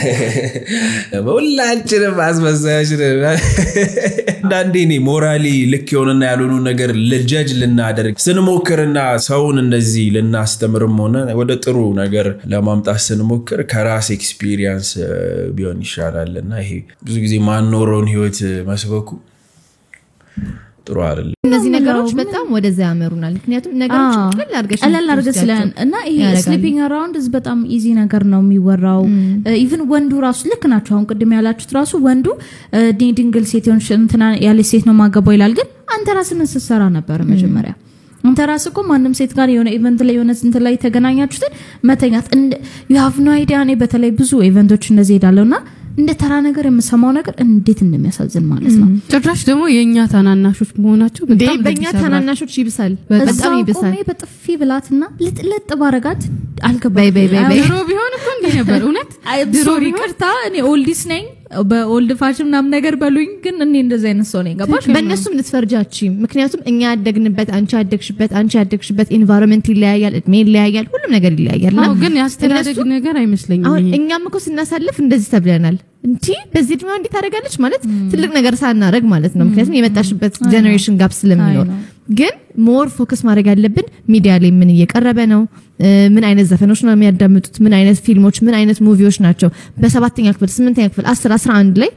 Speaker 1: በሁላችንም አስመሳዮች ነን። አንዳንዴ እኔ ሞራሊ ልክ የሆነና ያልሆኑ ነገር ልጀጅ ልናደርግ ስንሞክርና ሰውን እንደዚህ ልናስተምርም ሆነ ወደ ጥሩ ነገር ለማምጣት ስንሞክር ከራስ ኤክስፒሪየንስ ቢሆን ይሻላል እና ይሄ ብዙ ጊዜ ማኖረውን ህይወት መስበኩ ጥሩ አይደለም።
Speaker 18: እነዚህ ነገሮች በጣም ወደዛ ያመሩናል። ምክንያቱም ነገሮች
Speaker 20: አዎ፣
Speaker 18: ቀለል አድርገሽ
Speaker 20: ቀለል አድርገሽ ስለ
Speaker 18: እንድትወስጃቸው
Speaker 20: እና ይሄ
Speaker 18: ያደርጋሉ።
Speaker 20: ስሊፒንግ አራውንድ በጣም ኢዚ ነገር ነው የሚወራው ኢቭን ወንዱ ራሱ ልክ ናቸው አሁን ቅድም ያላችሁት ራሱ ወንዱ እ፣ እኔ ድንግል ሴት የሆንሽ እንትና ያለች ሴት ነው ማገባው ይላል ግን አንተ ራስህ ምን ስትሰራ ነበረ መጀመሪያ አንተ ራስህ እኮ ማንም ሴት ጋር የሆነ ኢቨንት ላይ የሆነ እንትን ላይ የተገናኛችሁትን መተኛት እንደ- ዩ ሃቭ ኖ አይዲያ። እኔ በተለይ ብዙ ኢቨንቶች እንደዚህ ሄዳለሁ እና እንደ ተራ ነገር የምሰማው ነገር እንዴት እንደሚያሳዝን ማለት ነው።
Speaker 17: ጭራሽ ደግሞ የእኛ ታናናሾች መሆናቸው
Speaker 18: እንዴ
Speaker 17: በጣም
Speaker 18: በእኛ
Speaker 17: ልብ ይሰብራል።
Speaker 18: ታናናሾች ይብሳል፣ በጣም
Speaker 20: እዛው
Speaker 18: ይብሳል።
Speaker 20: ቆሜ በጥፊ ብላትና ልጥልጥ ባረጋት አልገባኝ።
Speaker 18: በይ በይ በይ በይ።
Speaker 17: ድሮ ቢሆን እኮ እንዲህ ነበር እውነት ድሮ
Speaker 20: ሶሪ
Speaker 17: ቢሆን
Speaker 20: ይቅርታ፣ እኔ ኦልዲስ ነኝ በኦልድ ፋሽን ምናምን ነገር በሉኝ፣ ግን እኔ እንደዚህ አይነት ሰው ነኝ። ገባሽ?
Speaker 18: በእነሱም ልትፈርጃችም። ምክንያቱም እኛ ያደግንበት አንቺ ያደግሽበት አንቺ ያደግሽበት ኢንቫይሮንመንት ይለያያል፣ እድሜ ይለያያል፣ ሁሉም ነገር ይለያያል።
Speaker 17: አዎ፣ ግን የአስተዳደግ ነገር አይመስለኝም
Speaker 18: አሁን
Speaker 17: ይሄ።
Speaker 18: እኛም እኮ ስናሳልፍ እንደዚህ ተብለናል። እንዲ በዚህ እድሜዋ እንዲህ ታደርጋለች ማለት ትልቅ ነገር ሳናረግ ማለት ነው። ምክንያቱም የመጣሽበት ጀኔሬሽን ጋፕ ስለሚኖር ግን ሞር ፎከስ ማድረግ ያለብን ሚዲያ ላይ ምን እየቀረበ ነው፣ እ፣ ምን አይነት ዘፈኖች ነው የሚያዳምጡት፣ ምን አይነት ፊልሞች፣ ምን አይነት ሙቪዎች ናቸው በሰባተኛ ክፍል፣ ስምንተኛ ክፍል፣ አስር አስራ አንድ ላይ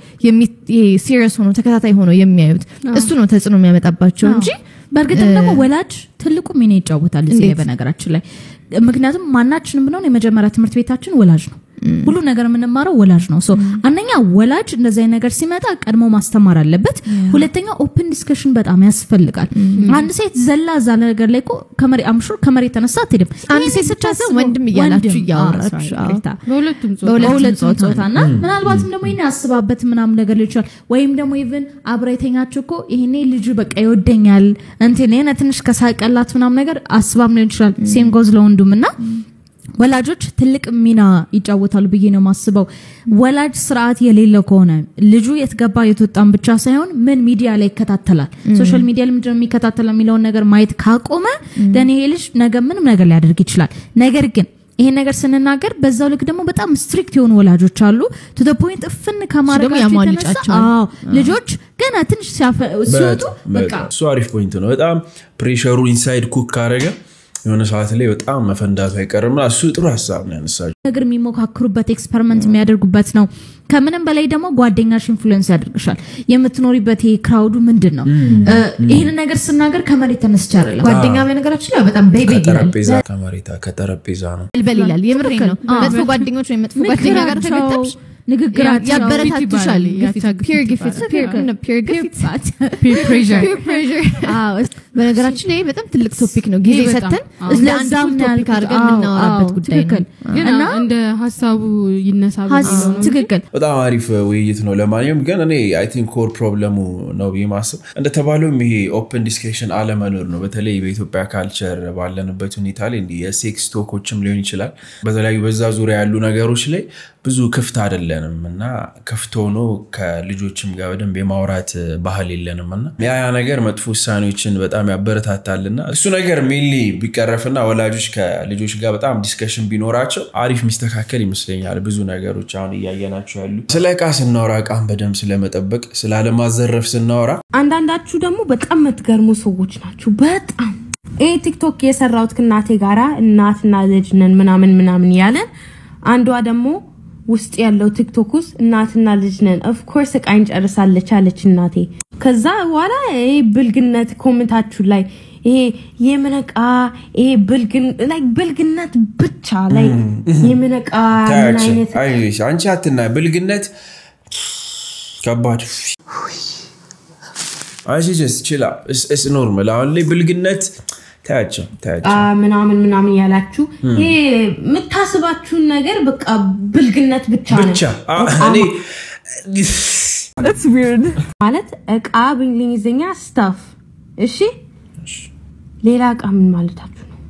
Speaker 18: ሲሪየስ ሆኖ ተከታታይ ሆኖ የሚያዩት እሱ ነው ተጽዕኖ የሚያመጣባቸው እንጂ
Speaker 20: በእርግጥም
Speaker 18: እ፣
Speaker 20: ደግሞ ወላጅ ትልቁ ሚና ይጫወታል እዚህ ላይ በነገራችን ላይ ምክንያቱም ማናችንም ብንሆን የመጀመሪያ ትምህርት ቤታችን ወላጅ ነው ሁሉ ነገር የምንማረው ወላጅ ነው ሶ አንደኛ ወላጅ እንደዚህ አይነት ነገር ሲመጣ ቀድሞ ማስተማር አለበት ሁለተኛ ኦፕን ዲስከሽን በጣም ያስፈልጋል አንድ ሴት ዘላ እዛ ነገር ላይ እኮ ከመሬ አምሹር ከመሬት ተነሳ አትሄድም
Speaker 18: አንድ
Speaker 20: ይሄን
Speaker 18: ሴት ብቻ
Speaker 20: ስታስብ
Speaker 18: ሳይሆን ወንድም እያላችሁ
Speaker 20: ወንድም፣
Speaker 18: እያወራችሁ፣
Speaker 20: አዎ፣ sorry፣
Speaker 18: አዎ።
Speaker 20: ይቅርታ።
Speaker 17: በሁለቱም ጾታ
Speaker 20: በሁለቱም
Speaker 18: ጾታ
Speaker 20: ጾታ እና ምናልባትም ደግሞ ይሄን ያስባበት ምናምን ነገር ሊሆን ይችላል ወይም ደግሞ ኢቭን አብራ የተኛችው እኮ ይሄኔ ልጁ በቃ ይወደኛል እንትን ይሄን ትንሽ ከሳቀላት ምናምን ነገር አስባም ሊሆን ይችላል ሴም ጎዝ ለወንዱም እና ወላጆች ትልቅ ሚና ይጫወታሉ ብዬ ነው የማስበው። ወላጅ ስርዓት የሌለው ከሆነ ልጁ የትገባ የትወጣን ብቻ ሳይሆን ምን ሚዲያ ላይ ይከታተላል፣ ሶሻል ሚዲያ ላይ ምንድነው የሚከታተለው የሚለውን ነገር ማየት ካቆመ ደን ይሄ ልጅ ነገ ምንም ነገር ሊያደርግ ይችላል። ነገር ግን ይሄን ነገር ስንናገር በዛው ልክ ደግሞ በጣም ስትሪክት የሆኑ ወላጆች አሉ። ቱ ዘ ፖይንት እፍን ከማድረጋቸው የተነሳ
Speaker 18: ያሟልጫቸዋል።
Speaker 20: አዎ ልጆች ገና ትንሽ ሲያፈ- ሲወጡ በቃ
Speaker 1: በጣም እሱ አሪፍ ፖይንት ነው። በጣም ፕሬሸሩ ኢንሳይድ ኩክ ካረገ የሆነ ሰዓት ላይ በጣም መፈንዳቱ አይቀርም። እና እሱ ጥሩ ሀሳብ ነው ያነሳችው።
Speaker 20: ነገር የሚሞካክሩበት ኤክስፐሪመንት የሚያደርጉበት ነው። ከምንም በላይ ደግሞ ጓደኛሽ ኢንፍሉዌንስ ያደርግሻል። የምትኖሪበት ይሄ ክራውዱ ምንድን ነው? እ፣ ይህንን ነገር ስናገር ከመሬት ተነስቼ አይደለም።
Speaker 18: ጓደኛ በነገራችን ላይ በጣም ቤቢ ይላል
Speaker 1: ከጠረጴዛ ከመሬታ ከጠረጴዛ ነው።
Speaker 18: በል ይላል። የምሬ ነው።
Speaker 20: አዎ።
Speaker 18: መጥፎ ጓደኞች ወይም መጥፎ ጓደኛ ጋር
Speaker 20: ምክራቸው፣
Speaker 18: ተገጠምሽ
Speaker 20: ንግግራቸው
Speaker 18: ያበረታቱሻል።
Speaker 17: ግፊት ይባላል።
Speaker 18: ግፊት
Speaker 17: ያቻ
Speaker 18: ፒር
Speaker 17: ግፊት
Speaker 18: ግፊት ፒር
Speaker 17: ይባላል።
Speaker 18: ፒር ግፊት
Speaker 17: Peer pressure.
Speaker 18: ፒር ፕሬዠር። አዎ እስ- በነገራችን ላይ በጣም ትልቅ ቶፒክ ነው። ጊዜ
Speaker 17: ይሄ በጣም፣
Speaker 18: ሰተን
Speaker 17: አዎ።
Speaker 18: ለአንድ ፉል ቶፒክ አድርገን የምናወራበት ጉዳይ ነው።
Speaker 17: ግን
Speaker 18: እና
Speaker 17: እንደ ሀሳቡ ይነሳ
Speaker 18: ሀስ-
Speaker 17: ብዬ ነው እንጂ
Speaker 18: ትክክል
Speaker 1: በጣም አሪፍ ውይይት ነው። ለማንኛውም ግን እኔ አይ ቲንክ ኮር ፕሮብለሙ ነው ብዬ ማስብ እንደተባለውም ይሄ ኦፕን ዲስከሽን አለመኖር ነው። በተለይ በኢትዮጵያ ካልቸር ባለንበት ሁኔታ ላይ እንዲህ የሴክስ ቶኮችም ሊሆን ይችላል። በተለያዩ በዛ ዙሪያ ያሉ ነገሮች ላይ ብዙ ክፍት አይደለንም እና ክፍት ሆኖ ከልጆችም ጋር በደንብ የማውራት ባህል የለንም እና ያ ያ ነገር መጥፎ ውሳኔዎችን በጣም ያበረታታልና እሱ ነገር ሜንሊ ቢቀረፍና ወላጆች ከልጆች ጋር በጣም ዲስከሽን ቢኖራቸው አሪፍ የሚስተካከል ይመስለኛል። ብዙ ነገሮች አሁን እያየናቸው ያሉ ስለ እቃ ስናወራ እቃን በደንብ ስለመጠበቅ ስላለማዘረፍ ስናወራ
Speaker 21: አንዳንዳችሁ ደግሞ በጣም የምትገርሙ ሰዎች ናችሁ። በጣም ይህ ቲክቶክ የሰራሁት ከእናቴ ጋራ እናትና ልጅ ነን ምናምን ምናምን ያለን አንዷ ደግሞ ውስጥ ያለው ቲክቶክ ውስጥ እናትና ልጅ ነን ኦፍኮርስ እቃ እንጨርሳለች አለች እናቴ። ከዛ በኋላ ይሄ ብልግነት ኮሜንታችሁ ላይ ይሄ የምን እቃ ይሄ ብልግን ላይ ብልግነት ብቻ ላይ የምን እቃ ምን
Speaker 1: ታያቸው።
Speaker 21: አይነት
Speaker 1: አይዞሽ፣ አንቺ አትና ብልግነት ከባድ አይሲጀስ ችላ ስ ኖርማል አሁን ላይ ብልግነት ታያቸው ታያቸው
Speaker 21: አ ምናምን ምናምን ያላችሁ ይሄ የምታስባችሁን ነገር በቃ ብልግነት ብቻ ነው
Speaker 1: ብቻ አ- እኔ
Speaker 21: ማለት እቃ በእንግሊዝኛ ስታፍ እሺ ሌላ እቃ ምን ማለታችሁ ነው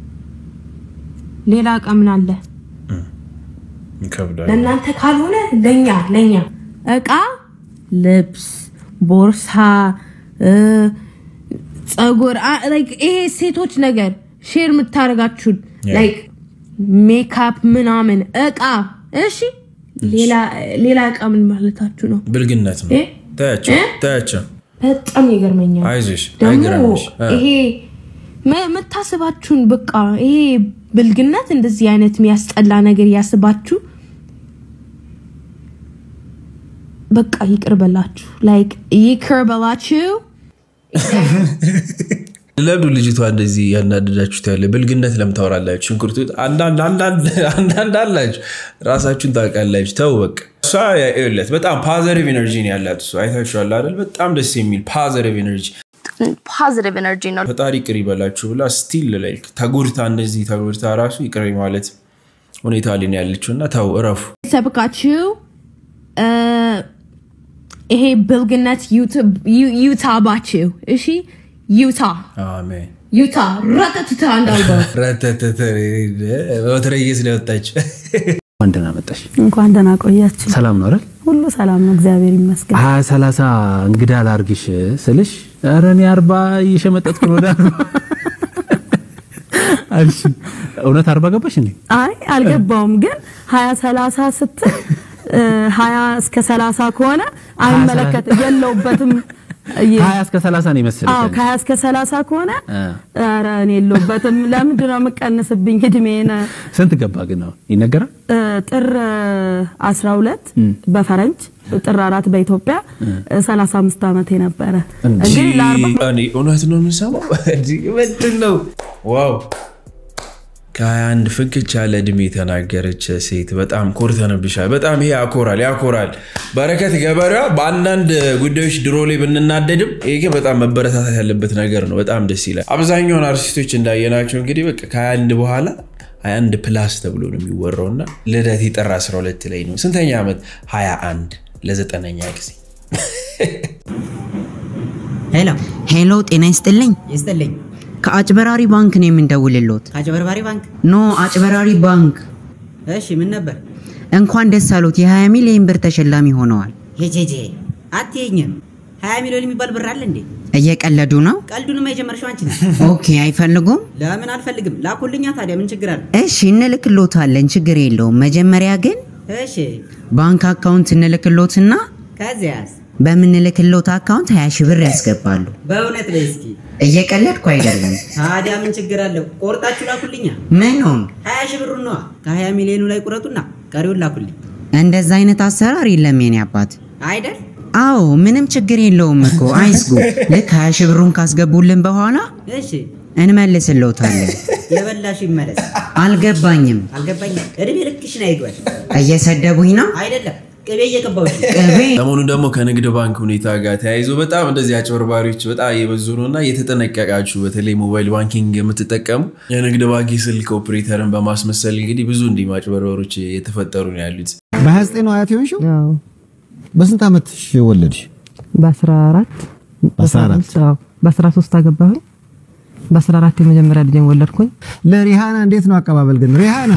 Speaker 21: ሌላ እቃ ምን አለ
Speaker 1: ይከብዳል።
Speaker 21: ለእናንተ ካልሆነ ለኛ ለኛ እቃ ልብስ ቦርሳ እ፣ ጸጉር አ- like ይሄ ሴቶች ነገር ሼር የምታደርጋችሁን
Speaker 1: Yeah.
Speaker 21: ላይክ ሜካፕ ምናምን እቃ እሺ ሌላ ሌላ እቃ ምን ማለታችሁ ነው
Speaker 1: ብልግነት ነው።
Speaker 21: እ?
Speaker 1: ታያቸው
Speaker 21: እ?
Speaker 1: ታያቸው
Speaker 21: በጣም ይገርመኛል
Speaker 1: አይዞሽ
Speaker 21: ደግሞ
Speaker 1: አይግረምሽ። አ፣
Speaker 21: ይሄ መ- የምታስባችሁን በቃ ይሄ ብልግነት እንደዚህ አይነት የሚያስጠላ ነገር ያስባችሁ በቃ ይቅር በላችሁ ላይክ ይቅር በላችሁ
Speaker 1: ለምዱ ልጅቷ እንደዚህ ያናደዳችሁት ያለ ብልግነት ለምን ታወራላችሁ? ሽንኩርቱ አንዳንድ አንዳንድ አንዳንድ አላችሁ ራሳችሁን ታውቃላችሁ። ተው በቃ እሷ ይኸውለት በጣም ፓዘቲቭ ኤነርጂ ነው ያላት እሷ አይታችኋል አይደል? በጣም ደስ የሚል ፓዘቲቭ ኤነርጂ
Speaker 8: ፖዚቲቭ ኤነርጂ ነው።
Speaker 1: ፈጣሪ ይቅር ይበላችሁ ብላ ስቲል ላይ ተጎድታ እንደዚህ ተጎድታ ራሱ ይቅር ማለት ሁኔታ ላይ ነው ያለችው እና ተው እረፉ።
Speaker 21: ሰብካችሁ እ፣ ይሄ ብልግነት ዩታባችሁ እሺ ዩታ
Speaker 1: አሜን
Speaker 21: ዩታ ረተትታ እንዳልገው
Speaker 1: ረተተተ በትረየስ ነው የወጣች።
Speaker 6: እንኳን ደህና መጣሽ።
Speaker 3: እንኳን ደህና ቆያችሁ።
Speaker 6: ሰላም ነው አይደል?
Speaker 3: ሁሉ ሰላም ነው፣ እግዚአብሔር ይመስገን።
Speaker 6: ሀያ ሰላሳ እንግዳ ላርግሽ ስልሽ ኧረ እኔ አርባ እየሸመጠጥኩ ነው ወደ አርባ አልሽ። እውነት አርባ ገባሽ እንዴ?
Speaker 3: አይ አልገባውም፣ ግን ሀያ ሰላሳ ስትል እ፣ ሀያ እስከ ሰላሳ ከሆነ አይመለከት የለውበትም። የ-
Speaker 6: ሀያ እስከ ሰላሳ ነው
Speaker 3: አዎ
Speaker 6: ይመስልሻል?
Speaker 3: ከሀያ እስከ ሰላሳ ከሆነ
Speaker 6: እ።
Speaker 3: ኧረ እኔ የለውበትም። ለምንድን ነው የምቀንስብኝ እድሜን?
Speaker 6: ስንት ገባ ግን ነው ይነገራል?
Speaker 3: እ፣ ጥር 12
Speaker 6: እም።
Speaker 3: በፈረንጅ ጥር አራት በኢትዮጵያ
Speaker 6: እ።
Speaker 3: 35 ዓመቴ ነበረ።
Speaker 1: እንጂ
Speaker 3: እንግዲህ ለአርባ
Speaker 1: እኔ እውነት ነው የምንሰማው። እንጂ ምንድን ነው ዋው! ከ21 ፍንክች ያለ እድሜ የተናገረች ሴት በጣም ኮርተንብሻል። በጣም ይሄ ያኮራል ያኮራል። በረከት ገበሬዋ በአንዳንድ ጉዳዮች ድሮ ላይ ብንናደድም ይሄ ግን በጣም መበረታታት ያለበት ነገር ነው። በጣም ደስ ይላል። አብዛኛውን አርቲስቶች እንዳየናቸው እንግዲህ በቃ ከ21 በኋላ 21 ፕላስ ተብሎ ነው የሚወራው እና ልደት ጥር 12 ላይ ነው። ስንተኛ ዓመት? 21 ለዘጠነኛ ጊዜ
Speaker 22: ሄሎ ሄሎ፣ ጤና ይስጥልኝ። ይስጥልኝ። ከአጭበራሪ ባንክ ነው የምንደውልሎት።
Speaker 16: ከአጭበርባሪ ባንክ
Speaker 22: ኖ አጭበራሪ ባንክ።
Speaker 16: እሺ ምን ነበር
Speaker 22: እንኳን ደስ አሎት፣ የ20 ሚሊዮን ብር ተሸላሚ ሆነዋል።
Speaker 16: ሄጄጄ አትይኝም ሀያ ሚሊዮን የሚባል ብር አለ እንዴ
Speaker 22: እየቀለዱ ነው?
Speaker 16: ቀልዱንማ የጀመርሽው አንቺ ነሽ
Speaker 22: ኦኬ፣ አይፈልጉም?
Speaker 16: ለምን አልፈልግም ላኩልኛ ታዲያ ምን ችግር አለ
Speaker 22: እሺ፣ እንልክሎታለን፣ ችግር የለውም። መጀመሪያ ግን
Speaker 16: እሺ
Speaker 22: ባንክ አካውንት እንልክሎትና
Speaker 16: ከዚያስ
Speaker 22: በምንልክሎት አካውንት 20 ሺህ ብር ያስገባሉ።
Speaker 16: በእውነት ላይ እስኪ
Speaker 22: እየቀለድኩ አይደለም።
Speaker 16: ታዲያ ምን ችግር አለው ቆርጣችሁ ላኩልኛ
Speaker 22: ምኑን?
Speaker 16: ሀያ ሺህ ብሩን ነዋ ከሀያ ሚሊዮኑ ላይ ቁረጡና ቀሪውን ላኩልኝ
Speaker 22: እንደዛ አይነት አሰራር የለም የኔ አባት።
Speaker 16: አይደል
Speaker 22: አዎ ምንም ችግር የለውም እኮ አይስጉ። ልክ 20 ሺህ ብሩን ካስገቡልን በኋላ
Speaker 16: እሺ
Speaker 22: እንመልስልዎታለን።
Speaker 16: የበላሽ ይመለስ
Speaker 22: አልገባኝም።
Speaker 16: አልገባኝም እድሜ ልክሽን አይግባል
Speaker 22: እየሰደቡኝ ነው?
Speaker 16: አይደለም ቅቤ እየቀባሁሽ
Speaker 22: ቅቤ
Speaker 1: ሰሞኑን ደግሞ ከንግድ ባንክ ሁኔታ ጋር ተያይዞ በጣም እንደዚህ አጭበርባሪዎች በጣም እየበዙ ነው እና እየተጠነቀቃችሁ በተለይ ሞባይል ባንኪንግ የምትጠቀሙ የንግድ ባንክ የስልክ ኦፕሬተርን በማስመሰል እንግዲህ ብዙ እንዲህ ማጭበርበሮች እየተፈጠሩ ነው ያሉት።
Speaker 10: በ29 ነው አያት የሆንሽው? በስንት ዓመትሽ ወለድሽ?
Speaker 15: በ14
Speaker 10: በ14
Speaker 15: አዎ፣ በ13 አገባሁኝ። በ14 የመጀመሪያ ልጄን ወለድኩኝ።
Speaker 10: ለሪሃና እንዴት ነው አቀባበል ግን? ሪሃና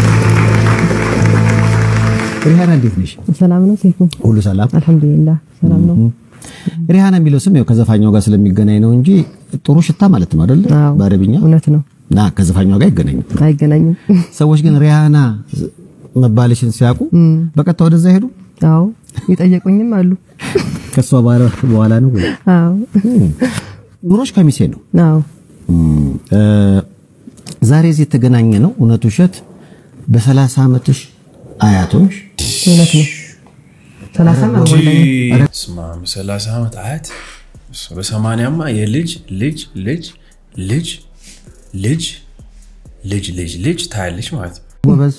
Speaker 10: ሪሃና እንዴት ነሽ?
Speaker 15: ሰላም ነው ሴፉ?
Speaker 10: ሁሉ ሰላም
Speaker 15: አልሐምዱሊላህ ሰላም ነው።
Speaker 10: ሪሃና የሚለው ስም ያው ከዘፋኛው ጋር ስለሚገናኝ ነው እንጂ ጥሩ ሽታ ማለት ነው አይደለ? በአረብኛ
Speaker 15: እውነት ነው።
Speaker 10: ና ከዘፋኛው ጋር አይገናኝም።
Speaker 15: አይገናኝም።
Speaker 10: ሰዎች ግን ሪሃና መባልሽን ሲያውቁ በቀጥታ ወደዛ ሄዱ።
Speaker 15: አዎ የጠየቁኝም አሉ።
Speaker 10: ከሷ በኋላ ነው ወይ?
Speaker 15: አዎ
Speaker 10: ኑሮሽ ከሚሴ ነው።
Speaker 15: አዎ
Speaker 10: እ፣ ዛሬ እዚህ የተገናኘ ነው እውነት ውሸት በሰላሳ ዓመትሽ አያቶች
Speaker 15: እውነት ነው። ሰላሳም አልሞላኝም።
Speaker 1: ስማ ሰላሳ ዓመት አያት እሱ በሰማንያማ የልጅ ልጅ ልጅ ልጅ ልጅ ልጅ ልጅ ልጅ ታያለች ማለት ነው።
Speaker 10: ጎበዝ።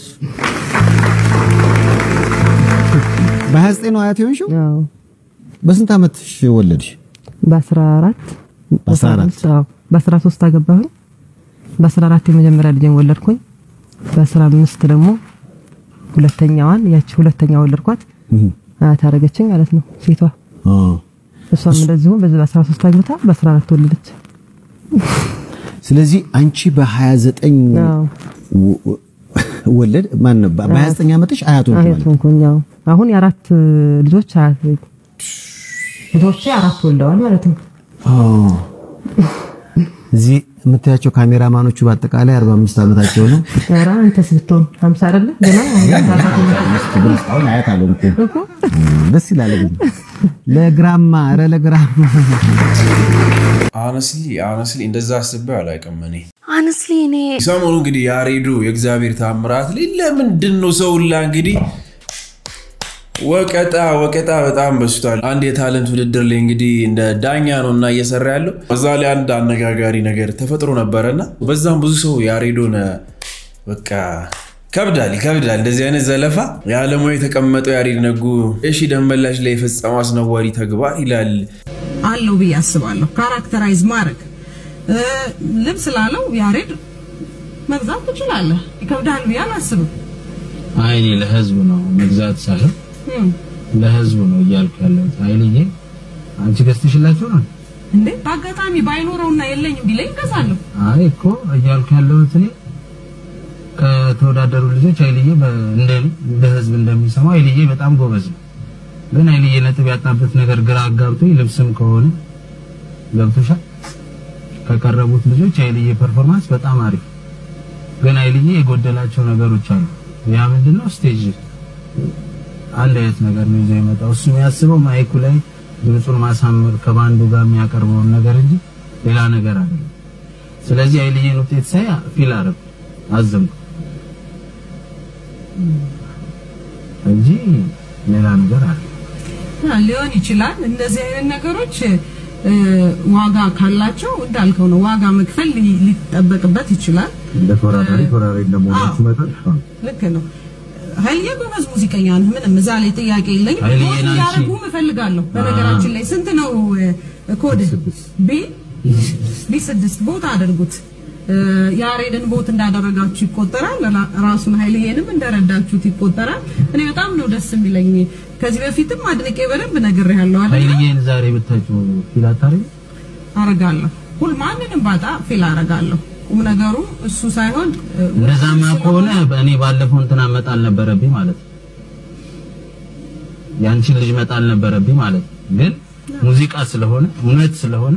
Speaker 10: በ29 ነው አያት የሆንሽው? በስንት ዓመትሽ ወለድሽ?
Speaker 15: በ14
Speaker 10: በ14
Speaker 15: አዎ በ13 አገባሁኝ። በ14 የመጀመሪያ ልጄን ወለድኩኝ። በ15 ደግሞ ሁለተኛዋን ያቺ ሁለተኛ ወለድኳት። አያት አደረገችኝ ማለት ነው ሴቷ። እሷም እንደዚሁ በዚህ በ13 አግብታ በ14 ወለደች።
Speaker 10: ስለዚህ አንቺ በ29 ወለድ ማን ነው? በ29 ዓመትሽ አያት ሆንሽ
Speaker 15: አያት
Speaker 10: ማለት ነው።
Speaker 15: ሆንኩኝ። አዎ አሁን የአራት ልጆች አያት ልጆቼ አራት ወልደዋል ማለት ነው።
Speaker 10: እዚህ የምታያቸው ካሜራማኖቹ በአጠቃላይ 45 ዓመታቸው ነው።
Speaker 15: ኧረ አንተስ ብትሆን 50 አይደለ ገና
Speaker 10: አሁን አያት አልሆንኩም። ደስ ይላል ግን ለግራማ ኧረ ለግራማ
Speaker 1: አነስሊ አነስሊ እንደዛ አስቤ አላውቅም እኔ
Speaker 18: አነስሊ እኔ
Speaker 1: ሰሞኑ እንግዲህ ያሬዱ የእግዚአብሔር ታምራት ላይ ለምንድን ነው ሰው ሁላ እንግዲህ ወቀጣ ወቀጣ በጣም በስቷል። አንድ የታለንት ውድድር ላይ እንግዲህ እንደ ዳኛ ነው እና እየሰራ ያለው በዛ ላይ አንድ አነጋጋሪ ነገር ተፈጥሮ ነበረና በዛም ብዙ ሰው ያሬዶን በቃ ከብዳል ይከብዳል። እንደዚህ አይነት ዘለፋ የዓለማዊ የተቀመጠው ያሬድ ነጉ እሺ ደንበላሽ ላይ የፈጸመው አስነዋሪ ተግባር ይላል።
Speaker 12: አለው ብዬ አስባለሁ። ካራክተራይዝ ማድረግ ልብስ ላለው ያሬድ መግዛት ትችላለህ። ይከብዳል ብዬ አላስብም።
Speaker 9: አይ እኔ ለህዝብ ነው መግዛት ሳይሆን ለህዝቡ ነው እያልኩ ያለሁት። ኃይልዬ አንቺ ገዝተሽላቸው ነው?
Speaker 5: እንዴ በአጋጣሚ ባይኖረውና የለኝም ቢለኝ እገዛለሁ።
Speaker 9: አይ እኮ እያልኩ ያለሁት እኔ ከተወዳደሩ ልጆች ኃይልዬ በ- እንደ እንደ ህዝብ እንደሚሰማው ኃይልዬ በጣም ጎበዝ ነው። ግን ኃይልዬ ነጥብ ያጣበት ነገር ግራ አጋብቶኝ ልብስም ከሆነ ገብቶሻል ከቀረቡት ልጆች ኃይልዬ ፐርፎርማንስ በጣም አሪፍ ግን ኃይልዬ የጎደላቸው ነገሮች አሉ። ያ ምንድነው? ስቴጅ አንድ አይነት ነገር ነው ይዞ የመጣው። እሱ የሚያስበው ማይኩ ላይ ድምፁን ማሳመር ከባንዱ ጋር የሚያቀርበውን ነገር እንጂ ሌላ ነገር አይደለም። ስለዚህ ኃይልዬን ውጤት ሳይ ፊል አደረኩ፣ አዘንኩ እንጂ ሌላ ነገር አለ
Speaker 5: አ፣ ሊሆን ይችላል። እንደዚህ አይነት ነገሮች እ፣ ዋጋ ካላቸው እንዳልከው ነው ዋጋ መክፈል ሊ- ሊጠበቅበት ይችላል።
Speaker 6: እንደ ተወዳዳሪ ተወዳዳሪ እንደመሆናችሁ መጠን
Speaker 5: ልክ ነው። ኃይልዬ ጎበዝ ሙዚቀኛ ነህ። ምንም እዛ ላይ ጥያቄ የለኝም።
Speaker 9: ኃይልዬ
Speaker 5: ቦት
Speaker 9: ናንቺ-
Speaker 5: እንዲያደርጉ እፈልጋለሁ። በነገራችን ላይ ስንት ነው እ፣ ኮድ ቢ ቢ ስድስት ቦት አድርጉት። እ፣ ያሬድን ቦት እንዳደረጋችሁ ይቆጠራል። ራ- ራሱን ኃይልዬንም እንደረዳችሁት ይቆጠራል። እኔ በጣም ነው ደስ የሚለኝ። ከዚህ በፊትም አድንቄ በደንብ ነግሬሃለሁ አይደል?
Speaker 9: ኃይልዬን ዛሬ ብታችሁ ፊል አታደርጊ?
Speaker 5: አረጋለሁ። ሁል ማንንም ባጣ ፊል አረጋለሁ። ቁም ነገሩ እሱ ሳይሆን እ፣
Speaker 9: እንደዛማ ከሆነ እኔ ባለፈው እንትና መጣል ነበረብኝ ማለት ነው። ያንቺን ልጅ መጣል ነበረብኝ ማለት ነው። ግን ሙዚቃ ስለሆነ እውነት ስለሆነ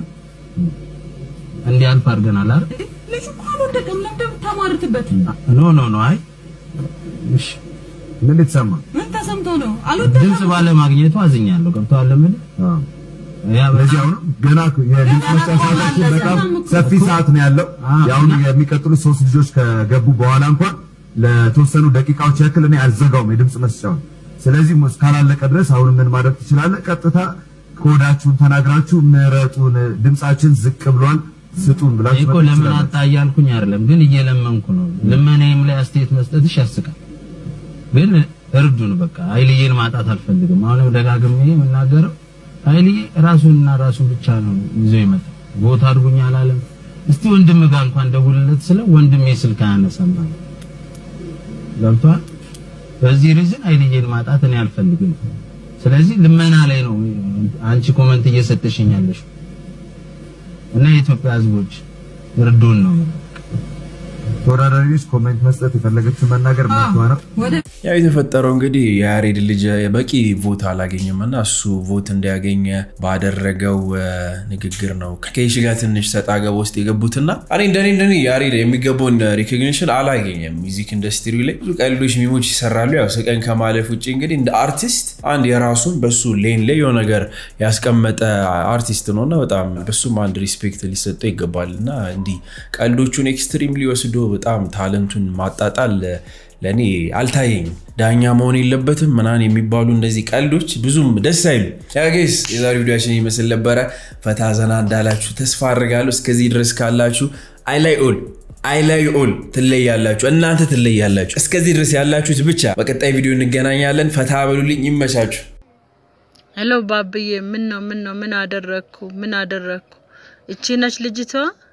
Speaker 9: እንዲያልፍ አድርገናል አይደል?
Speaker 5: ልጁ እኮ አልወደቀም። ለምን እንደምታሟርትበት
Speaker 9: ኖ ኖ ኖ አይ እሺ
Speaker 6: ምን ልትሰማ
Speaker 5: ምን ተሰምቶ ነው? አልወደቀም።
Speaker 9: ድምጽ ባለ ማግኘቱ አዝኛለሁ። ገብቶሃል ለምን ያ
Speaker 6: ለዚህ አሁን ገና የድምፅ መስጫ ሰዓታችን በጣም ሰፊ ሰዓት ነው ያለው። የአሁን የሚቀጥሉት ሶስት ልጆች ከገቡ በኋላ እንኳን ለተወሰኑ ደቂቃዎች ያክል እኔ አልዘጋውም የድምፅ መስጫውን። ስለዚህ እስካላለቀ ድረስ አሁን ምን ማድረግ ትችላለህ? ቀጥታ ኮዳችሁን ተናግራችሁ ምረጡን፣ ድምፃችን ዝቅ ብሏል ስጡን ብላችሁ
Speaker 9: እኮ
Speaker 6: መጠየቅ
Speaker 9: ለምን
Speaker 6: ትችላላችሁ።
Speaker 9: አጣ እያልኩኝ አይደለም፣ ግን እየለመንኩ ነው። ልመናዬም ላይ አስተያየት መስጠትሽ ያስቃል። ግን እርዱን፣ በቃ ኃይልዬን ማጣት አልፈልግም። አሁንም ደጋግሜ የምናገረው ኃይልዬ ራሱንና ራሱን ብቻ ነው ይዞ ይመጣ ቦታ አድርጉኝ አላለም። እስቲ ወንድም ጋር እንኳን ደውልለት ስለ ወንድሜ ስልክ አያነሳም አለ። ገብቶሃል? በዚህ ሪዝን ኃይልዬን ማጣት እኔ አልፈልግም። ስለዚህ ልመና ላይ ነው አንቺ ኮመንት እየሰጠሽኝ ያለሽ እና የኢትዮጵያ ሕዝቦች እርዱን ነው
Speaker 6: ተወዳዳሪዎች ኮሜንት መስጠት የፈለገችው መናገር መብቷ ነው።
Speaker 1: ያው የተፈጠረው እንግዲህ የያሬድ ልጅ በቂ ቮት አላገኘም እና እሱ ቮት እንዲያገኘ ባደረገው እ፣ ንግግር ነው ከይሽ ጋር ትንሽ ሰጣ ገባ ውስጥ የገቡትና እኔ እንደኔ እንደኔ ያሬድ የሚገባውን ሪኮግኒሽን አላገኘም። ሚዚክ ኢንዱስትሪ ላይ ብዙ ቀልዶች፣ ሚሞች ይሰራሉ። ያው ስቀን ከማለፍ ውጭ እንግዲህ እንደ አርቲስት አንድ የራሱን በሱ ሌን ላይ የሆነ ነገር ያስቀመጠ አርቲስት ነው እና በጣም በሱም አንድ ሪስፔክት ሊሰጠው ይገባል እና እንዲህ ቀልዶቹን ኤክስትሪምሊ ወስዶ በጣም ታለንቱን ማጣጣል ለእኔ አልታየኝም። ዳኛ መሆን የለበትም ምናምን የሚባሉ እነዚህ ቀልዶች ብዙም ደስ አይሉ። ያጌስ የዛሬ ቪዲዮችን ይመስል ነበረ። ፈታ ዘና እንዳላችሁ ተስፋ አድርጋለሁ። እስከዚህ ድረስ ካላችሁ አይ ላይ ኦል አይ ላይ ኦል ትለያላችሁ፣ እናንተ ትለያላችሁ። እስከዚህ ድረስ ያላችሁት ብቻ። በቀጣይ ቪዲዮ እንገናኛለን። ፈታ በሉልኝ፣ ይመቻችሁ።
Speaker 2: ሄሎ ባብዬ፣ ምን ነው ምን ነው ምን አደረግኩ ምን አደረግኩ? እቺ ነች ልጅቷ።